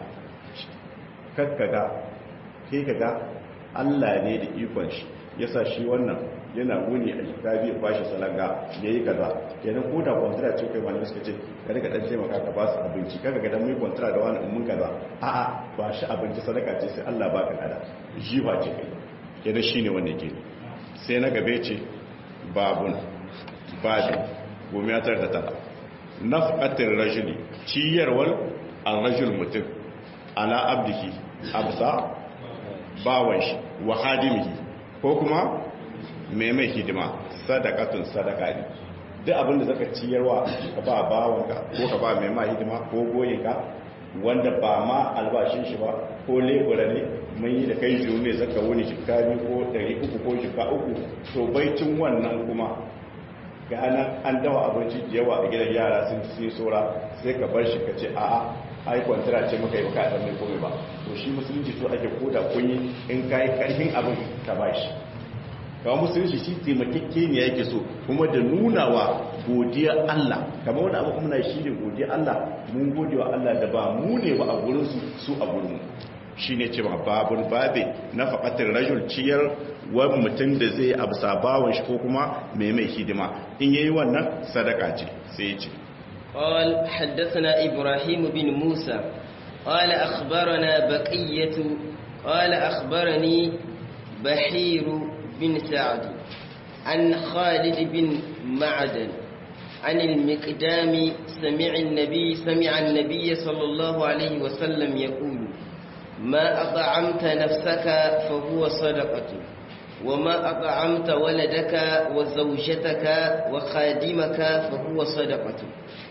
kakkaga kai kaga Allah ne da ikon shi yasa shi wannan yana wuni a jika biyu kwashe salanga ya yi kaza kenan ko da kwantara ce kai malamai suka ce ka rika dan taimaka ka ba su abinci kaga ga dan mai kwantara da wani ummun kaza a'a ba shi abinci sadaka ce sai Allah baka kada ji ba ce kai kenan shine wanda yake sai na gabe ce babun babu gome ya da tara nafqatir rajuli ciyarwar ar-rajul mutum ala abdihi absa bawan shi wa hadimihi ko kuma mai mai hidima sadakatun sadaka ne duk abinda zaka ciyarwa ka ba bawanka ko ka ba mai ma hidima ko goyinka wanda ba ma albashin shi ba ko lebura ne mun yi da kai biyu ne zaka wuni jikka biyu ko ɗari uku ko jikka uku to baicin wannan kuma ga nan an dawa abinci da yawa a gidan yara sun ci sora sai ka bar shi ka ce a'a ai kwantara ce maka yi baka a mai komai ba to shi musulunci so ake koda kunyi in ka yi karfin abin ka ba shi kawo musulunci shi taimakekke ne yake so kuma da nunawa godiya Allah kamar wani abu kuma na shi ne godiya Allah mun gode wa Allah da ba mu ne ba a gurinsu su a gurinmu shi ne ce babun babe na faƙatar rajul ciyar wani mutum da zai abu sabawan shi ko kuma mai mai hidima in yayi wannan sadaka ce sai ce قال حدثنا إبراهيم بن موسى قال أخبرنا بقية قال أخبرني بحير بن سعد عن خالد بن معدن عن المقدام سمع النبي سمع النبي صلى الله عليه وسلم يقول ما أطعمت نفسك فهو صدقة وما أطعمت ولدك وزوجتك وخادمك فهو صدقة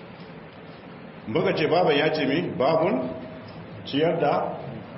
muka ce baban ya ce mi babun ciyar da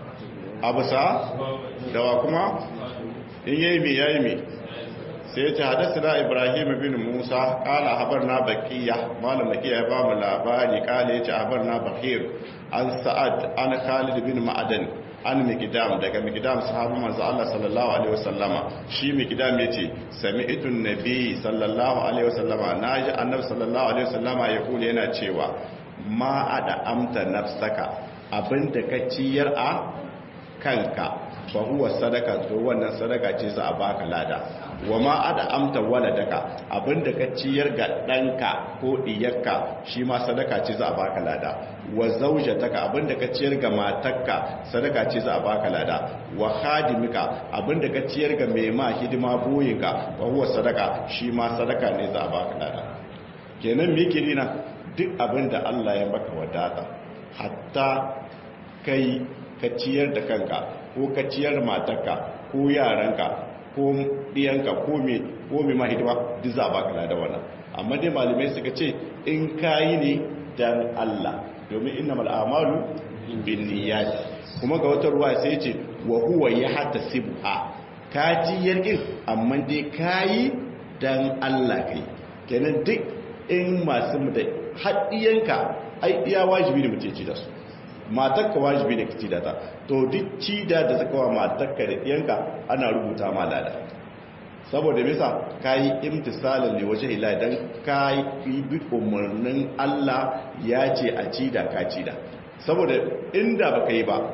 abusa dawa kuma in yi mi ya yi mi sai ya ce hadasa da ibrahim bin musa kala habar na bakiya malam bakiya ya ba mu labari kala ya ce habar na bakir an sa'ad an khalid bin ma'adan an mikidam daga mikidam sahabu manzo Allah sallallahu alaihi wasallama shi mikidam yace sami'tun nabi sallallahu alaihi wasallama naji annabi sallallahu alaihi wasallama ya kula yana cewa ma a da amta nafsaka abinda ka ciyar a kanka fa huwa sadaka to wannan sadaka ce za a baka lada wa ma a da amta waladaka abinda ka ciyar ga danka ko diyarka shi ma sadaka ce za a baka lada wa zaujataka abinda ka ciyar ga matarka sadaka ce za a baka lada wa khadimika abinda ka ciyar ga mai ma hidima boyinka fa huwa sadaka shi ma sadaka ne za a baka lada kenan me yake nina duk abin da Allah ya maka wadata hatta kai ka ciyar da kanka ko ka ciyar matarka ko yaranka ko ɗiyanka ko me ko me mahidima duk za a baka lada wannan amma dai malamai suka ce in kayi ne dan Allah domin innamal a'malu binniyat kuma ga wata ruwa sai ce wa huwa yahtasibha ka ciyar din amma dai kayi dan Allah kai kenan duk in masu da haɗiyanka ai iya wajibi ne mutum ci da su matakka wajibi ne ka ci da ta to duk ci da da zaka wa matakka da ɗiyanka ana rubuta ma lada saboda bisa ka yi imtisalin ne waje ila don ka yi bi umarnin Allah ya ce a ci da ka ci da saboda inda baka yi ba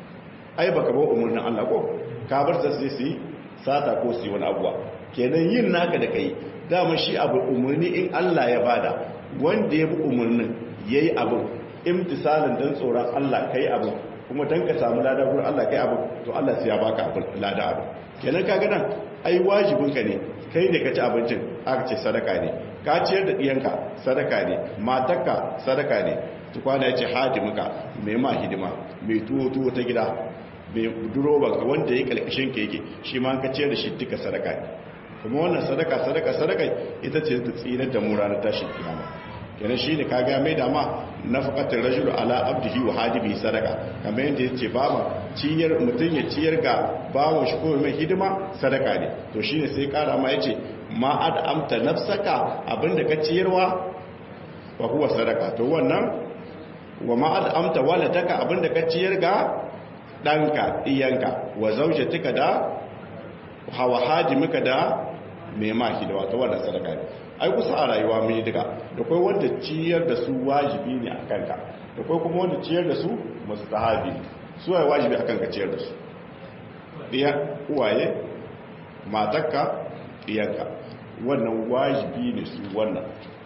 ai baka ba umarnin Allah ko ka bar ta sai su yi sata ko su yi wani abuwa kenan yin naka da kai dama shi abu umarni in Allah ya bada wanda ya bi umarnin yayi abu imtisalin dan tsoron Allah kai abu kuma dan ka samu lada gurin Allah kai abu to Allah sai ya baka abu lada abu kenan kaga nan ai wajibin ka ne kai ne ka ci abincin aka ce sadaka ne ka ciyar da diyanka sadaka ne matarka sadaka ne tukwana ya ce hadimuka mai ma hidima mai tuwo tuwo ta gida mai duroban ka wanda ya kalkashin ka yake shi ma ka ciyar da shi duka sadaka ne kuma wannan sadaka sadaka sadaka ita ce ta tsinar da mu ranar tashin kiyama kenan shine kaga mai da ma nafaqatul rajul ala abdihi wa hadibi sadaka kamar yadda yace baba ciyar mutun ya ciyar ga bawon shi ko mai hidima sadaka ne to shine sai kara ma yace ma ad'amta nafsaka abinda ka ciyarwa wa huwa sadaka to wannan wa ma ad'amta waladaka abinda ka ciyar ga danka iyanka wa zawjatika da hawa hajimika da mai maki da wata wannan sadaka ne ai kusa a rayuwa mai duka da kai wanda ciyar da su wajibi ne a kanka da kai kuma wanda ciyar da su mustahabi su ai wajibi a kanka ciyar da su ɗiya uwaye matakka ɗiyanka wannan wajibi ne su wannan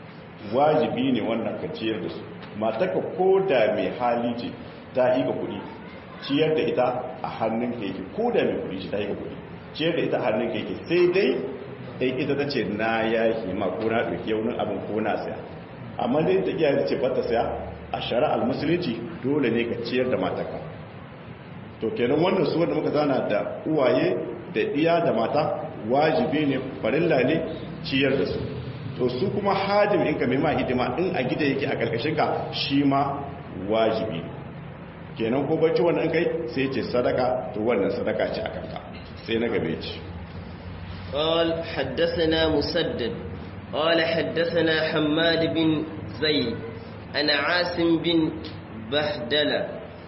wajibi ne wannan ka ciyar da su matakka ko da mai hali ce ta yi ga kuɗi ciyar da ita a hannun ka yake ko da mai kuɗi ce ta yi ga kuɗi ciyar da ita a hannun ka yake sai dai in ita ta ce na yaki ma ko na ɗauki yaunin abin ko na saya amma dai ta iya ta ce bata saya a shari'ar musulunci dole ne ka ciyar da mataka to kenan wannan su wanda muka zana da uwaye da iya da mata wajibi ne farilla ne ciyar da su to su kuma hajim in ka mai ma hidima in a gida yake a karkashin ka shi ma wajibi kenan ko bacci wannan kai sai ce sadaka to wannan sadaka ce a kanka sai na gabe ci قال حدثنا مسدد قال حدثنا حماد بن زيد أنا عاصم بن بهدلة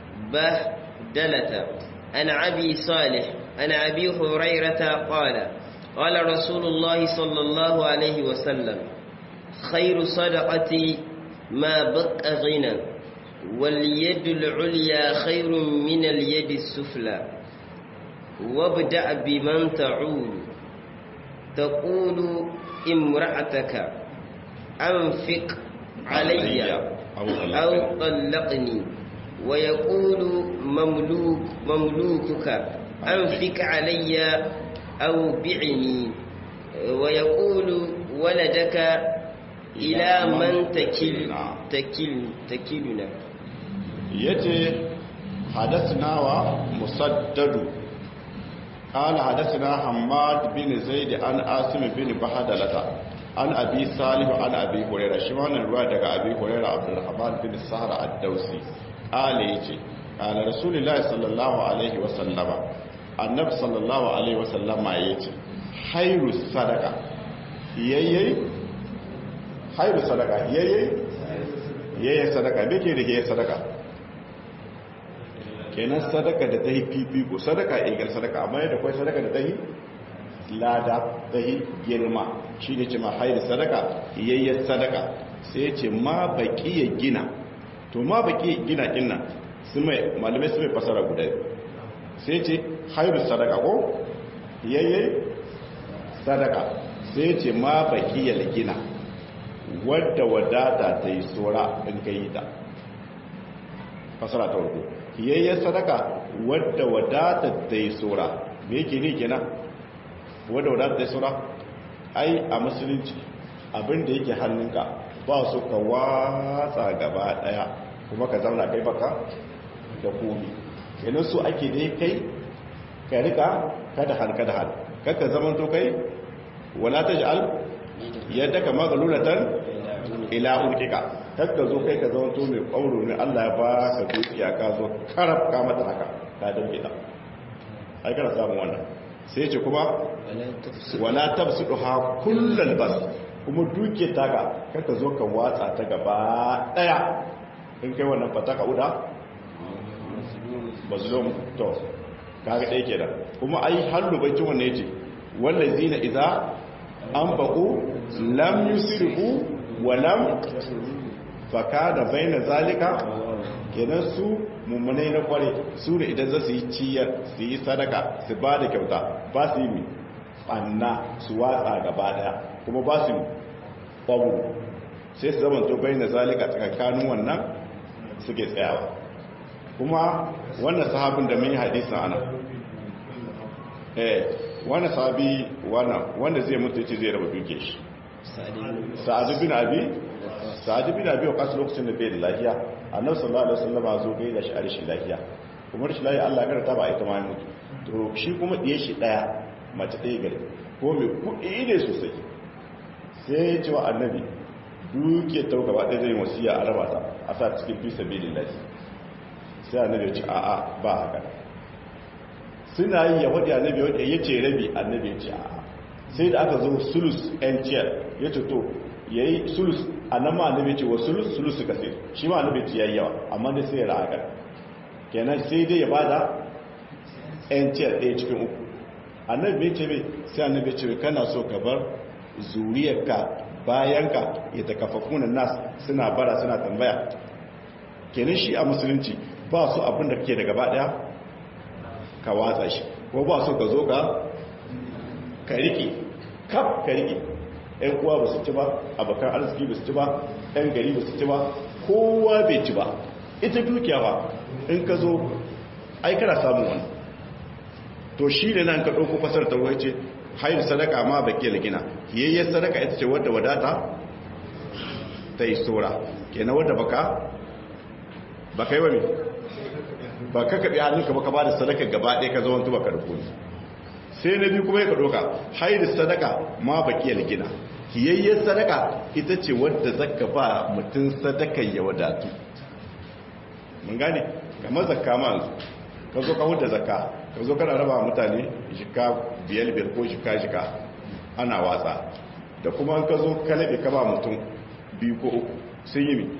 بهدلة أنا أبي صالح أنا أبي هريرة قال قال رسول الله صلى الله عليه وسلم خير صدقتي ما بقى غنى واليد العليا خير من اليد السفلى وابدأ بمن تعول تقول امرأتك أنفق علي أو طلقني ويقول مملوك مملوكك أنفق علي أو بعني ويقول ولدك إلى من تكل تكل تكلنا يتي حدثنا ومسدد قال حدثنا حماد بن زيد عن عاصم بن بهدلة عن أبي صالح عن أبي هريرة شمان الرواية دقى أبي هريرة عبد الرحمن بن السهر الدوسي قال يجي قال رسول الله صلى الله عليه وسلم النبي صلى الله عليه وسلم يجي خير الصدقة ييي خير الصدقة ييي ييي صدقة بكي رهي صدقة kenan sadaka da ta yi fifiko sadaka igar sadaka amma yadda kwai sadaka da ta yi lada ta yi girma shi ne ce ma haini sadaka yayyar sadaka sai ce ma baki ya gina to ma baki ya gina kinna su mai malamai su mai fasara guda sai ce hairu sadaka ko yayyar sadaka sai ce ma baki ya gina wadda wadata ta yi tsora in ka yi ta fasara ta warko kiyayyar sadaka wadda wadata ta yi tsora me yake ne kenan wadda wadata ta yi tsora ai a musulunci abinda yake hannunka ba su ka watsa gaba daya kuma ka zauna kai baka da komi kenan su ake dai kai ka rika kada hal kada hal kaka zaman to kai wala taj'al yadda kama galulatan ila ulkika kakka zo kai ka zama to mai ƙwauro ne Allah ya ba ka dukiya ka zo karab ka mata haka ka dauke ta ai kana samun wannan sai ce kuma wala tabsudu ha kullal bas kuma dukiyar taka kakka zo ka watsa ta gaba daya in kai wannan fataka uda mazlum to kaga dai kenan kuma ai hallu bacin wannan yace wallazina idza anfaqu lam yusrifu wa lam fakada baina zalika kenan su mummunai na kware su da idan za su yi ciyar su yi sadaka su ba da kyauta ba su yi mi ɓanna su watsa gaba daya kuma ba su ƙwabu sai su zama to bai na zalika tsakankanin wannan suke tsayawa kuma wannan sahabin da mun yi hadisun ana eh wannan sahabi wanda zai mutu ce zai raba duke shi sa'adu bin abi sa'adu bin abi wa kasu lokacin da bai da lafiya annabi sallallahu alaihi wasallam zo gai da shi a rashin lafiya kuma rashin lafiya Allah ya karanta ba ita ma ya mutu to shi kuma diye shi daya mace ɗaya gare ko mai kuɗi ne sosai sai ya ce wa annabi duke ta gaba ɗaya zai wasiya a raba ta a sa cikin fi sabilillah sai annabi ya ce a'a ba haka suna yi ya wadi annabi ya ce rabi annabi ya ce a'a sai da aka zo sulus yan ciyar ya ce to ya yi sulus a nan ma annabi ce wa sulus sulus suka sai shi ma annabi ce ya yi yawa amma dai sai ya ra'a kenan sai dai ya bada yan ciyar ɗaya cikin uku annabi bai ce bai sai annabi ce bai kana so ka bar zuriyarka bayanka ya ta kafafunan nas suna bara suna tambaya kenan shi a musulunci ba su abin da kake da gaba daya ka watsa shi ko ba so ka zo ka ka rike kaf ka rike ‘yan uwa ba su ci ba abokan arziki ba su ci ba ‘yan gari ba su ci ba kowa bai ci ba ita dukiya ba in ka zo ai kana samun wani to shi da nan ka ɗauko fasar ta wai ce hayar sadaka ma ba ke gina yayyar sadaka ita ce wadda wadata ta yi tsora kenan wadda baka baka yi wa ba ka kaɓe hannunka ba ka ba da sadaka gaba ɗaya ka zama tuba ka rukuni sai na biyu kuma ya ka ɗauka hayar sadaka ma ba ke gina yayyar sadaka ita ce wadda zaka ba mutum sadakan ya wadatu mun gane kamar zakka ma yanzu ka zo ka huda zakka ka zo kana raba mutane shika biyar biyar ko shika shika ana watsa da kuma ka zo ka laɓe ka ba mutum biyu ko uku sun yi mi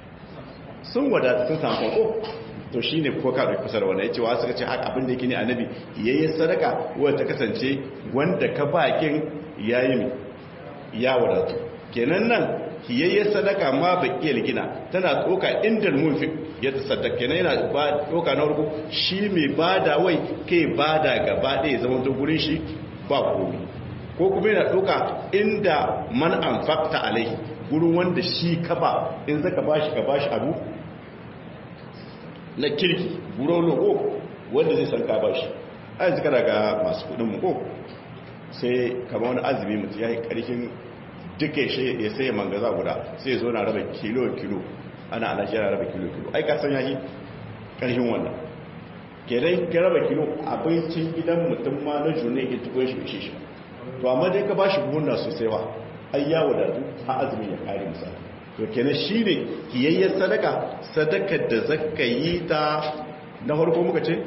sun wadata sun samu ko to shi ne ko kaɗa kusa da wanda ya ce wa suka ce haka abin da yake ne annabi yayi sadaka wadda ta kasance wanda ka bakin ya yi mi ya wadatu kenan nan kiyayyen sadaka ma bakiyar gina tana tsoka inda munfi ya tasaddaka kenan yana ba tsoka na farko shi mai bada wai kai bada gaba ɗaya zama to gurin shi ba komi ko kuma yana tsoka inda man anfaqta alai gurin wanda shi ka ba in zaka bashi ka bashi abu na kirki gurin logo wanda zai san ka bashi ai zaka daga masu kudin mu ko sai kamar wani azumi mutum ya yi ƙarfin duka shi ya sai mangaza guda sai zo na raba kilo-kilo ana alashi yana raba kilo-kilo ai kasan ya yi ƙarfin wannan kenan ka raba kilo abincin gidan mutum ma na june ya tukon shi bishe shi to amma dai ka ba shi buhunna sosai ba ai ya wadatu ha azumi ya kare musa to kenan shi ne kiyayyar sadaka sadakar da zaka yi ta na farko muka ce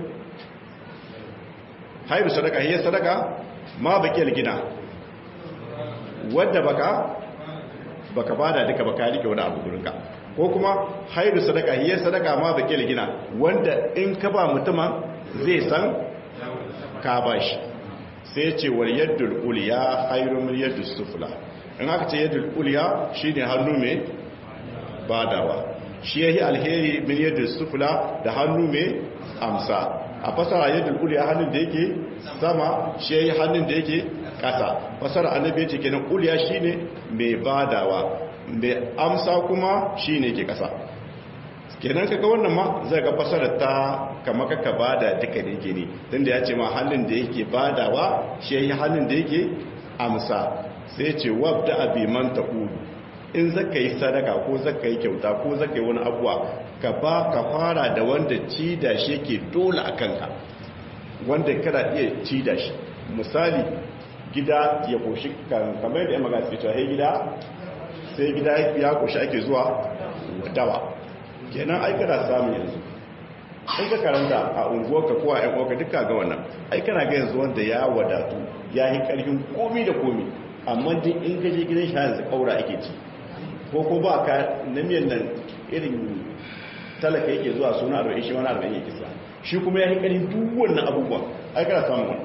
hairu sadaka hiyyar sadaka ma bakiyar gina wadda baka baka bada duka baka rike wani abu gurinka ko kuma hairu sadaka hiyyar sadaka ma bakiyar gina wanda in ka ba mutuma zai san ka ba shi sai ce war yaddul uliya hairu min yaddus sufla in aka ce yaddul uliya shine hannu mai badawa shi yayi alheri min yaddus sufla da hannu mai amsa a fasara yadda uliya hannun da yake sama shi yayi hannun da yake kasa fasara annabi yace kenan uliya shine mai badawa mai amsa kuma shine ke kasa kenan kaga wannan ma zai ga fasara ta kama kaka bada duka da yake ne tunda yace ma hannun da yake badawa shi yayi hannun da yake amsa sai yace wabda abi man taqulu in zaka yi sadaka ko zaka yi kyauta ko zaka yi wani abuwa ka ba ka fara da wanda ci da shi ke dole a kanka wanda kada iya ci da shi misali gida ya koshi kamar da ya magana suke cewa gida sai gida ya koshi ake zuwa dawa kenan ai kana samun yanzu in ka karanta a unguwarka ko a yan uwarka duka ga wannan ai kana ga yanzu wanda ya wadatu ya yi karfin komi da komi amma duk in ka je gidan shi yanzu kaura ake ci ko ko ba ka na miyan nan irin talaka yake zuwa suna arba'in shi wani arba'in yake sa shi kuma ya yi ƙarin duk wannan abubuwa ai kana samun wani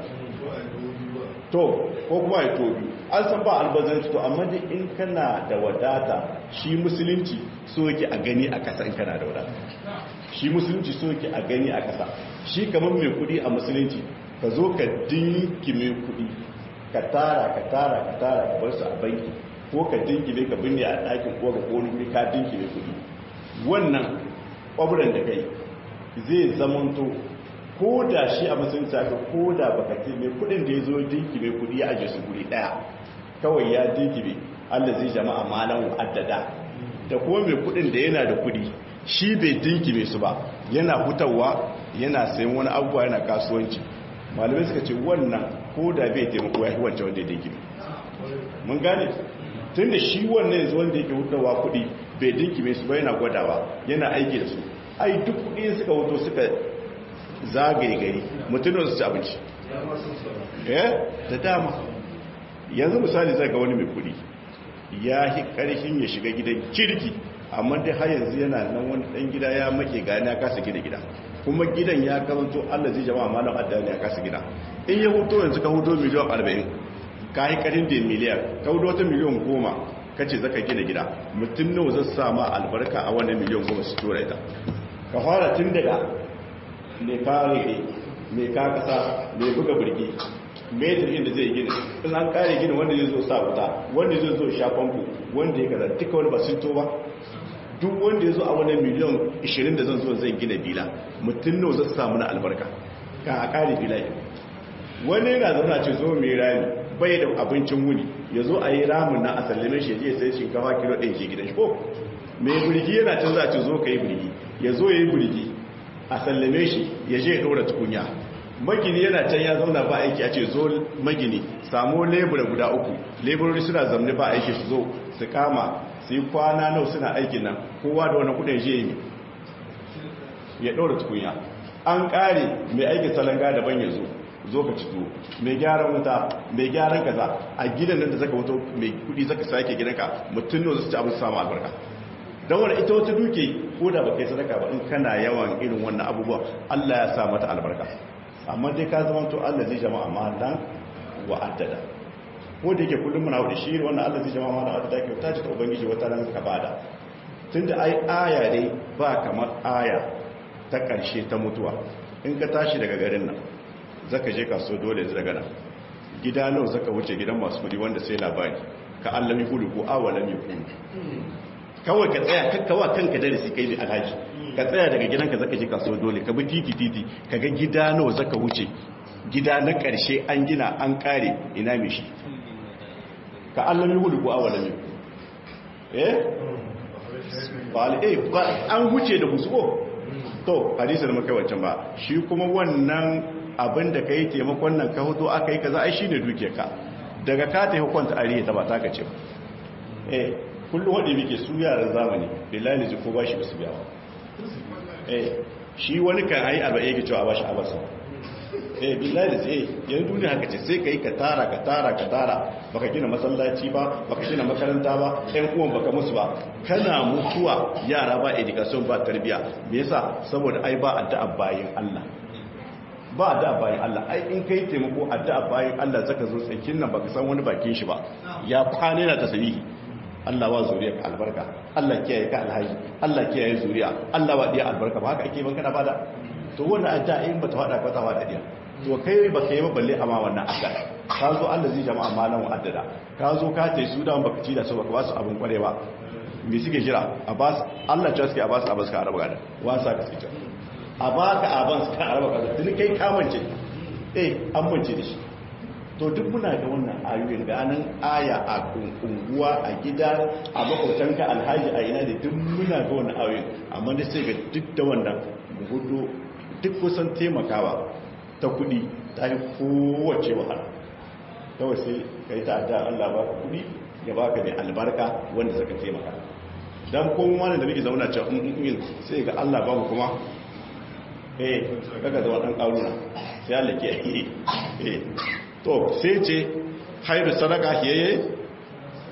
to ko kuma ya tobi an san ba albazanci to amma dai in kana da wadata shi musulunci so yake a gani a ƙasa in kana da wadata shi musulunci so yake a gani a ƙasa shi kamar mai kuɗi a musulunci ka zo ka dinki mai kuɗi ka tara ka tara ka tara ka bar su a banki ko ka dinki mai ka binne a ɗakin ko ka kone wuri ka dinki mai kuɗi wannan ƙwaburan da kai zai zamanto ko da shi a musulunci aka ko da baka ce mai kuɗin da ya zo dinki mai kuɗi ya aje su guri ɗaya kawai ya dinki mai allah zai jama'a malan addada da kuma mai kuɗin da yana da kuɗi shi bai dinki mai su ba yana hutawa yana sayan wani abubuwa yana kasuwanci malamai suka ce wannan ko da bai taimako ya yi wancan wanda ya dinki mun gane tun da shi wannan yanzu wanda yake hutawa kuɗi bai dinki mai su ba yana gwadawa yana aiki da su ai duk kuɗi suka wuto suka zagaye gari mutumin su ci abinci eh da dama yanzu misali zai ga wani mai kuɗi ya yi ƙarshen ya shiga gidan kirki amma dai har yanzu yana nan wani ɗan gida ya make gani ya kasa gida gida kuma gidan ya kamanto allah zai jama'a malam addani ya kasa gida in ya huto yanzu ka huto miliyan arba'in ka yi karin da miliyar ka huto wata miliyan goma ka ce zaka gina gida mutum nawa zai sama albarka a wannan miliyan goma su tura ita ka fara tun daga mai kare mai ka kasa mai buga birgi metar inda zai gina in an kare gina wanda zai zo sa wuta wanda zai zo sha famfo wanda ya kaza duka wani ba sun to ba duk wanda ya zo a wani miliyan 20 da zan zo zai gina bila mutum nawa zai samu na albarka ka a kare bila wani yana zauna ce zo mai rami bai da abincin wuni ya zo a yi ramin na a sallame shi ya sai shinkafa kilo ɗin ke gidan shi ko mai birgi yana can za a ce zo ka yi birgi ya zo ya yi birgi a sallame shi ya je ya ɗora tukunya magini yana can ya zauna ba aiki a ce zo magini samu lebura guda uku leburori suna zamne ba aiki su zo su kama su yi kwana nau suna aikin nan kowa da wani kudin je yi ya ɗora tukunya an ƙare mai aikin salanga daban ya zo zo ka cito mai gyaran wuta mai gyaran kaza a gidan nan da zaka wuto mai kudi zaka sake gidanka mutum ne zai ci abin samu albarka don wani ita wata duke ko da ba kai sadaka ba in kana yawan irin wannan abubuwa Allah ya sa mata albarka amma dai ka zama to Allah zai jama'a malan wa addada ko da yake kullum muna wada shi wannan Allah zai jama'a malan addada ke ta ce ta ubangiji wata ran ka bada tunda ai aya dai ba kamar aya ta karshe ta mutuwa in ka tashi daga garin nan zaka je kaso dole yanzu daga nan gida nawa zaka wuce gidan masu kudi wanda sai labari ka allami kudu ko awalam yakun kawai ka tsaya kakkawa kanka darasi kai ne alhaji ka tsaya daga gidanka zaka je kaso dole ka bi titi titi ka ga gida nawa zaka wuce gida na karshe an gina an kare ina mai shi ka allami kudu ko awalam yakun eh ba eh an wuce da husuko to hadisar maka wancan ba shi kuma wannan abin da ka yi taimakon nan ka hoto aka yi kaza ai shi ne duke ka daga ka ta hukunta ariya ta ba ta ka ce ba eh kullum wadda muke su yaran zamani billahi ji ko ba shi basu biya eh shi wani kan ayi arba'in yake cewa ba shi abasa eh billahi da sai yanzu duniya haka ce sai kai ka tara ka tara ka tara baka gina masallaci ba baka gina makaranta ba ɗan uwan baka musu ba kana mutuwa yara ba education ba tarbiya me yasa saboda ai ba addu'a bayin Allah ba addu'a bayin Allah ai in kai taimako addu'a bayin Allah zaka zo tsakin nan baka san wani bakin shi ba ya kwane na tasbihi Allah wa zuriya ka albarka Allah kiyaye ka alhaji Allah kiyaye zuriya Allah wa diya albarka ba haka ake ban kana bada to wannan addu'a in bata fada ka ta fada diya to kai ba kai ba balle amma wannan addu'a ka zo Allah zai jama'a malan wa addada ka zo ka tai su da baka ci da su baka ba su abin kware ba me suke jira abbas Allah ya suke abbas abbas ka araba gada wasa ka suke a baka abbas ka araba gada tun kai kamance eh an mance da shi to duk muna da wannan ayoyin ganin aya a unguwa a gida a makwautanka alhaji a ina da duk muna da wannan ayoyin amma da sai ga duk da wannan hudu duk kusan taimakawa ta kudi ta yi kowace wahala kawai sai ka yi ta'adda Allah ba ka kudi ya ba ka mai albarka wanda suka taimaka don kuma wani da muke zauna cewa in sai ga Allah ba mu kuma eh kaga zama dan karuna sai Allah ke eh to sai ce hairu sadaka hiyaye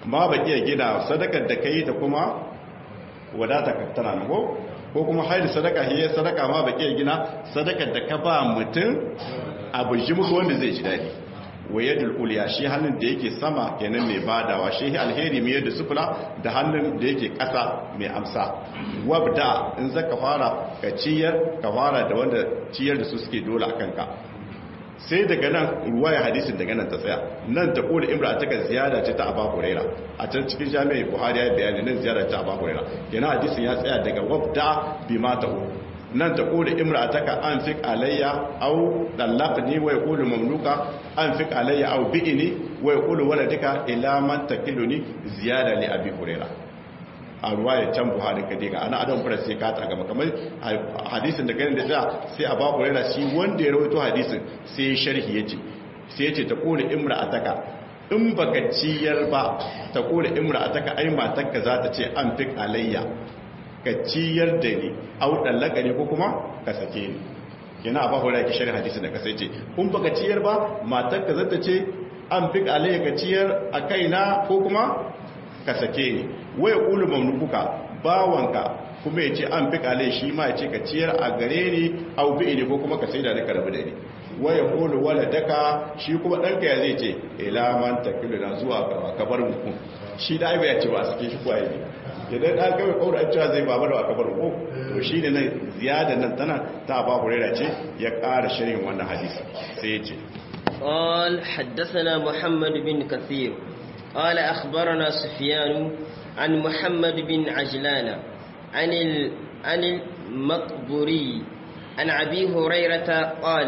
ma ba iya gina sadakar da kai da kuma wadata ka tana nan ko ko kuma haili sadaka hiye sadaka ma ba iya gina sadakar da ka ba mutum abu ji muku wanda zai ji dadi wayadul uliya shi hannun da yake sama kenan mai badawa shi alheri mai yadda sufula da hannun da yake ƙasa mai amsa wabda in zaka fara ka ciyar ka fara da wanda ciyar da su suke dole akan ka sai daga nan ruwaya hadisin daga nan ta tsaya nan ta kula imra a taka ziyara ce ta abu huraira a can cikin jami'ai buhari ya bayani nan ziyara ta abu huraira kenan hadisin ya tsaya daga wabda bi mata nan ta kula imra a taka an fi alayya au dallaqni wa yaqulu mamluka an fi alayya au bi'ini wa yaqulu waladika ila man takiluni ziyada li abi huraira a ruwayar can buhari ka diga ana adam fara sai ka ta gaba kamar hadisin da ganin da ta sai a baku rera shi wanda ya rawaito hadisin sai ya sharhi ya ce sai ya ce ta kone imra a taka in baka ciyar ba ta kone imra a taka ai matakka za ta ce an fi alayya ka ciyar da ni au dallaka ne ko kuma ka sake ni kina a baku rera ki sharhi hadisin da ka sai ce in baka ciyar ba matakka za ta ce an fi alayya ka ciyar a kaina ko kuma ka sake ni waya kulu mamlukuka bawanka kuma ya ce an fi kale shi ma ya ce ka ciyar a gare ni au bi ne ko kuma ka sai da ka rabu da ni waya kulu wala daka shi kuma ɗanka ya zai ce ila man takilu na zuwa ka bar mu shi da aiba ya ce ba a sake shi kwaye ne idan ɗan kawai kawai an cewa zai babar wa kabar mu to shi ne nan ziyada nan tana ta ba hurera ce ya ƙara shirin wannan hadisi sai ya ce قال حدثنا محمد بن كثير قال أخبرنا سفيان عن محمد بن عجلان عن ال... عن المقبوري عن أبي هريرة قال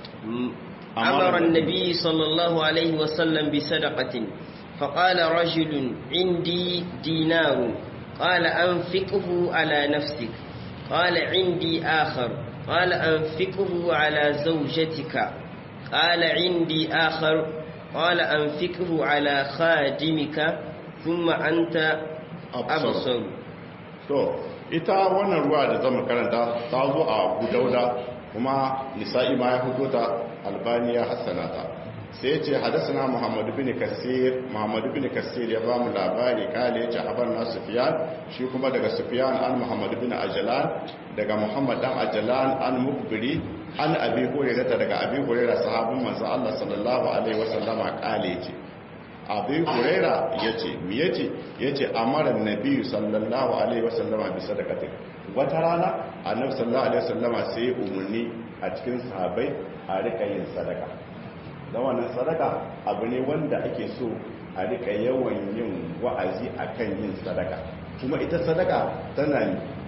أمر النبي صلى الله عليه وسلم بصدقة فقال رجل عندي دينار قال أنفقه على نفسك قال عندي آخر قال أنفقه على زوجتك قال عندي آخر قال أنفقه على خادمك ثم أنت أبصر to ita wannan ruwa da zama karanta ta zo a gudauda kuma nisa'i ma ya hudo ta albaniya hassanata sai ce hadasana muhammadu bin kasir muhammadu bin kasir ya ba mu labari kale ya ce habar na sufiyan shi kuma daga sufiyan an muhammadu bin ajalan daga muhammad dan ajalan an mukbiri an abi hurairata daga abi hurairah sahabin manzo Allah sallallahu alaihi wasallama kale ce abi hurairah yace me yace yace amara annabi sallallahu alaihi wasallama bi sadaqati wata rana annabi sallallahu alaihi wasallama sai umurni a cikin sahabbai a rika yin sadaka dan wannan sadaka abu ne wanda ake so a rika yawan yin wa'azi akan yin sadaka kuma ita sadaka tana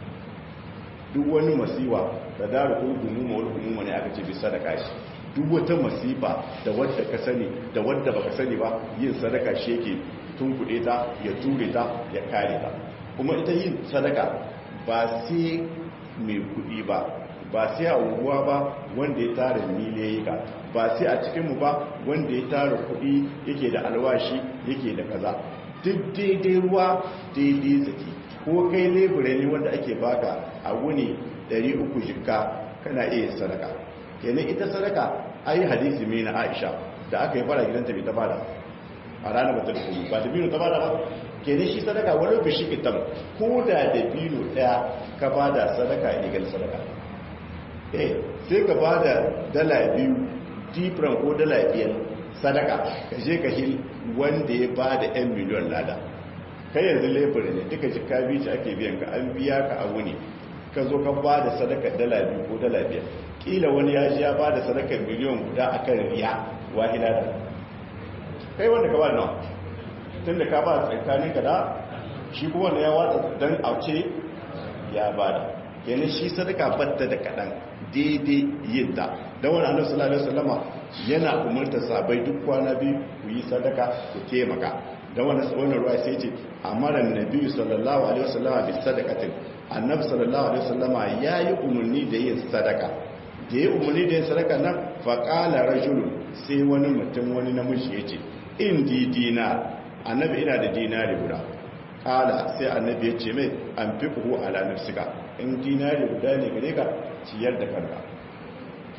duk wani masiwa da daru ko gumuma wani gumuma ne aka ce bi sadaka shi duk wata masifa da wadda ka sani da wadda baka sani ba yin sadaka shi yake tunkuɗe ta ya ture ta ya kare ta kuma ita yin sadaka ba sai mai kuɗi ba ba sai a unguwa ba wanda ya tara miliyoyi ka ba sai a cikinmu ba wanda ya tara kuɗi yake da alwashi yake da kaza duk daidai ruwa daidai zaki ko kai lebure ne wanda ake baka a wuni 300 jikka kana iya sadaka kenan ita sadaka ayi hadisi mai na Aisha da aka yi fara gidanta bai ta bada a ranar ba ta da kuma ba da bino ta bada ba kenan shi sadaka wani bishi kitan ko da da bino daya ka bada sadaka illegal sadaka eh sai ka bada dala biyu different ko dala biyar sadaka ka je ka hil wanda ya bada 'yan miliyon lada kai yanzu lebur ne duka jika biyu ake biyan ka an biya ka a wuni ka zo ka ba da sadaka dala biyu ko dala biyar kila wani ya ji ya ba da sadaka miliyon guda a kan riya wahila da kai wanda ka ba da nawa tun da ka ba da tsakanin ka da shi kuma wanda ya watsa don auce ya ba da kenan shi sadaka batta da kaɗan daidai yin ta don wani annabi sallallahu alaihi wasallama yana umarta sabai duk kwana biyu ku yi sadaka ku taimaka da wani wannan ruwa sai ce amara nabi sallallahu alaihi wasallam bi sadaqatin annabi sallallahu alaihi wasallam yayi umarni da yin sadaka da yayi umarni da yin sadaka nan fa qala rajulun sai wani mutum wani namiji yace in di dinar annabi ina da dinari guda qala sai annabi ya ce mai an fiqhu ala nafsika in dinari guda ne gare ka ciyar da kanka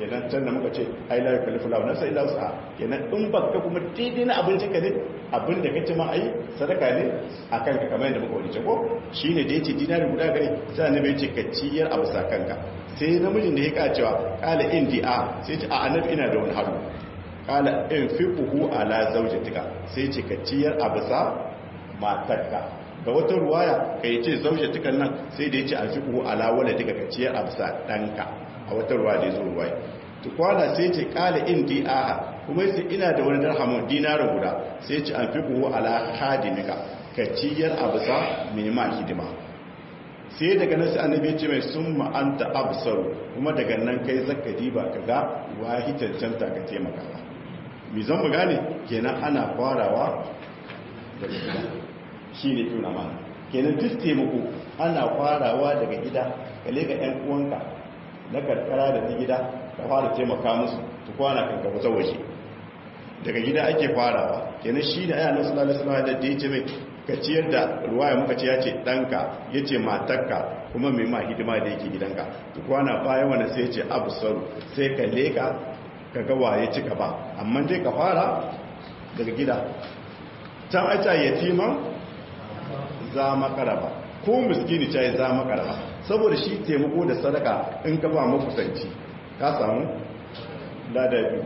kenan can da muka ce ai la yukallifu lahu nafsan illa wus'aha kenan in baka kuma daidai na abincin ka ne abin da kace ma ai sadaka ne akan ka kamar yadda muka wani ko shine da yace dinari guda gare sai annabi yace ka ciyar abu sakanka sai namijin da ya ka cewa kala indi a sai ce a annabi ina da wani haru kala in fiquhu ala zawjatika sai ce ka ciyar abu sa matarka da wata ruwaya ka yi ce zawjatikan nan sai da yace a fiquhu ala waladika ka ciyar abu sa danka a wata ruwa da yazo ruwaya tukwana sai ce kala indi a kuma sai ina da wani dirhamun dinarin guda sai ce an fiquhu ala khadimika ka ciyar abu sa minima hidima sai daga nan sai annabi ya ce mai sun ma'anta absaru kuma daga nan kai zaka diba ka ga wahi cancanta ka taimaka mi zan mu gane kenan ana farawa daga gida shi ne tuna mana kenan duk taimako ana farawa daga gida ka lega yan uwanka na karkara da ta gida ka fara taimaka musu ta kwana kan gaba waje daga gida ake farawa kenan shi ne ayyana sallallahu alaihi wasallam da ya ce mai ka ciyar da ruwaya muka ce ya ce ɗanka ya ce matakka kuma mai ma hidima da yake gidanka kwana bayan wani sai ce absaru sai ka leka ka ga waye cika ba amma dai ka fara daga gida can aita yatiman za makaraba ko miskini ce za makaraba saboda shi taimako da sadaka in ka ba makusanci ka samu ladan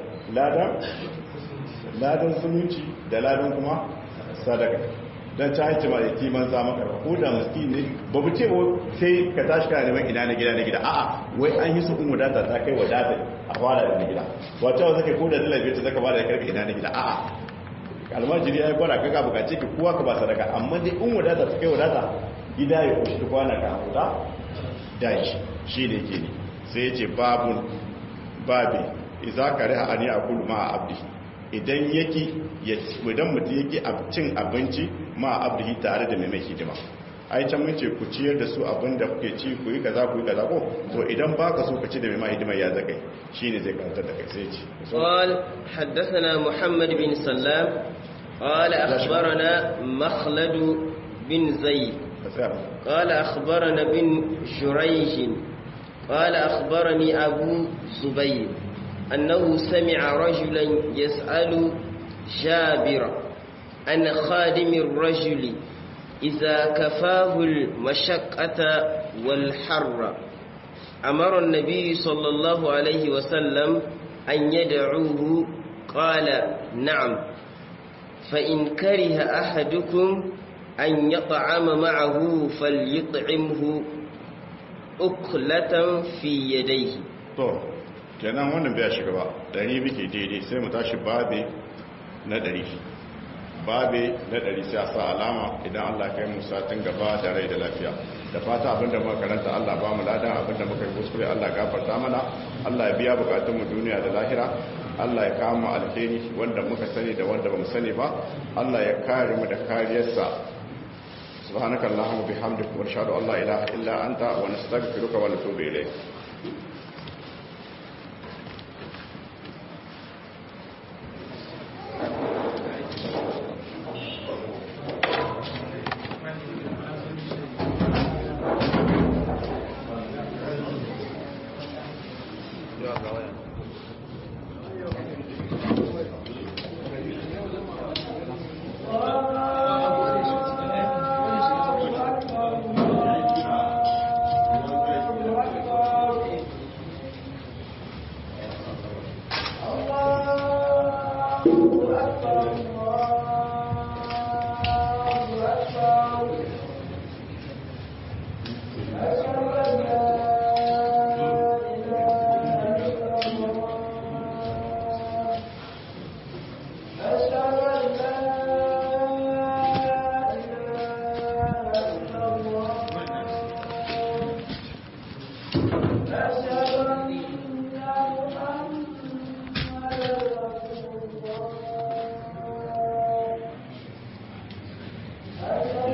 ladan zumunci da ladan kuma sadaka don ta haice ma da kiman za maka ko da miski ne ba bu ce sai ka tashi kana neman ina na gida na gida a'a wai an yi su kun wadata ta kai wadata a fara da na gida wata wata kai ko da dala biyar ta zaka bada karka ina na gida a'a almajiri ya yi gwada kaka bukace ki kowa ka ba sadaka amma dai in wadata ta kai wadata gida ya kushi ta kwana ka huta da shi shi ne ke ne sai ya ce babun babi iza ka riha ani a kudu ma a abdi idan yake idan mutum yake cin abinci ma abdihi tare da mai hidima ai can mun ce ku ciyar da su abin da kuke ci ku yi kaza ku yi kaza ko to idan baka so ka ci da mai hidima ya zakai shine zai karantar da kai sai ci قال حدثنا محمد بن سلام قال أخبرنا مخلد بن زيد قال أخبرنا بن جريج قال أخبرني أبو زبير أنه سمع رجلا يسأل جابر عن خادم الرجل إذا كفاه المشقة والحر أمر النبي صلى الله عليه وسلم أن يدعوه قال نعم فإن كره أحدكم أن يطعم معه فليطعمه أكلة في يديه kenan wannan bai shiga ba dari bike daidai sai mu tashi babe na dari babe na dari sai a sa alama idan Allah kai mu satin gaba da rai da lafiya da fata abinda muka karanta Allah ba mu ladan abinda muka yi kuskure Allah gafarta mana Allah ya biya bukatun mu duniya da lahira Allah ya kama alheri wanda muka sani da wanda bamu sani ba Allah ya kare mu da kariyarsa subhanakallahumma bihamdika wa ashhadu an la ilaha illa anta wa nastaghfiruka wa natubu ilayk أشهد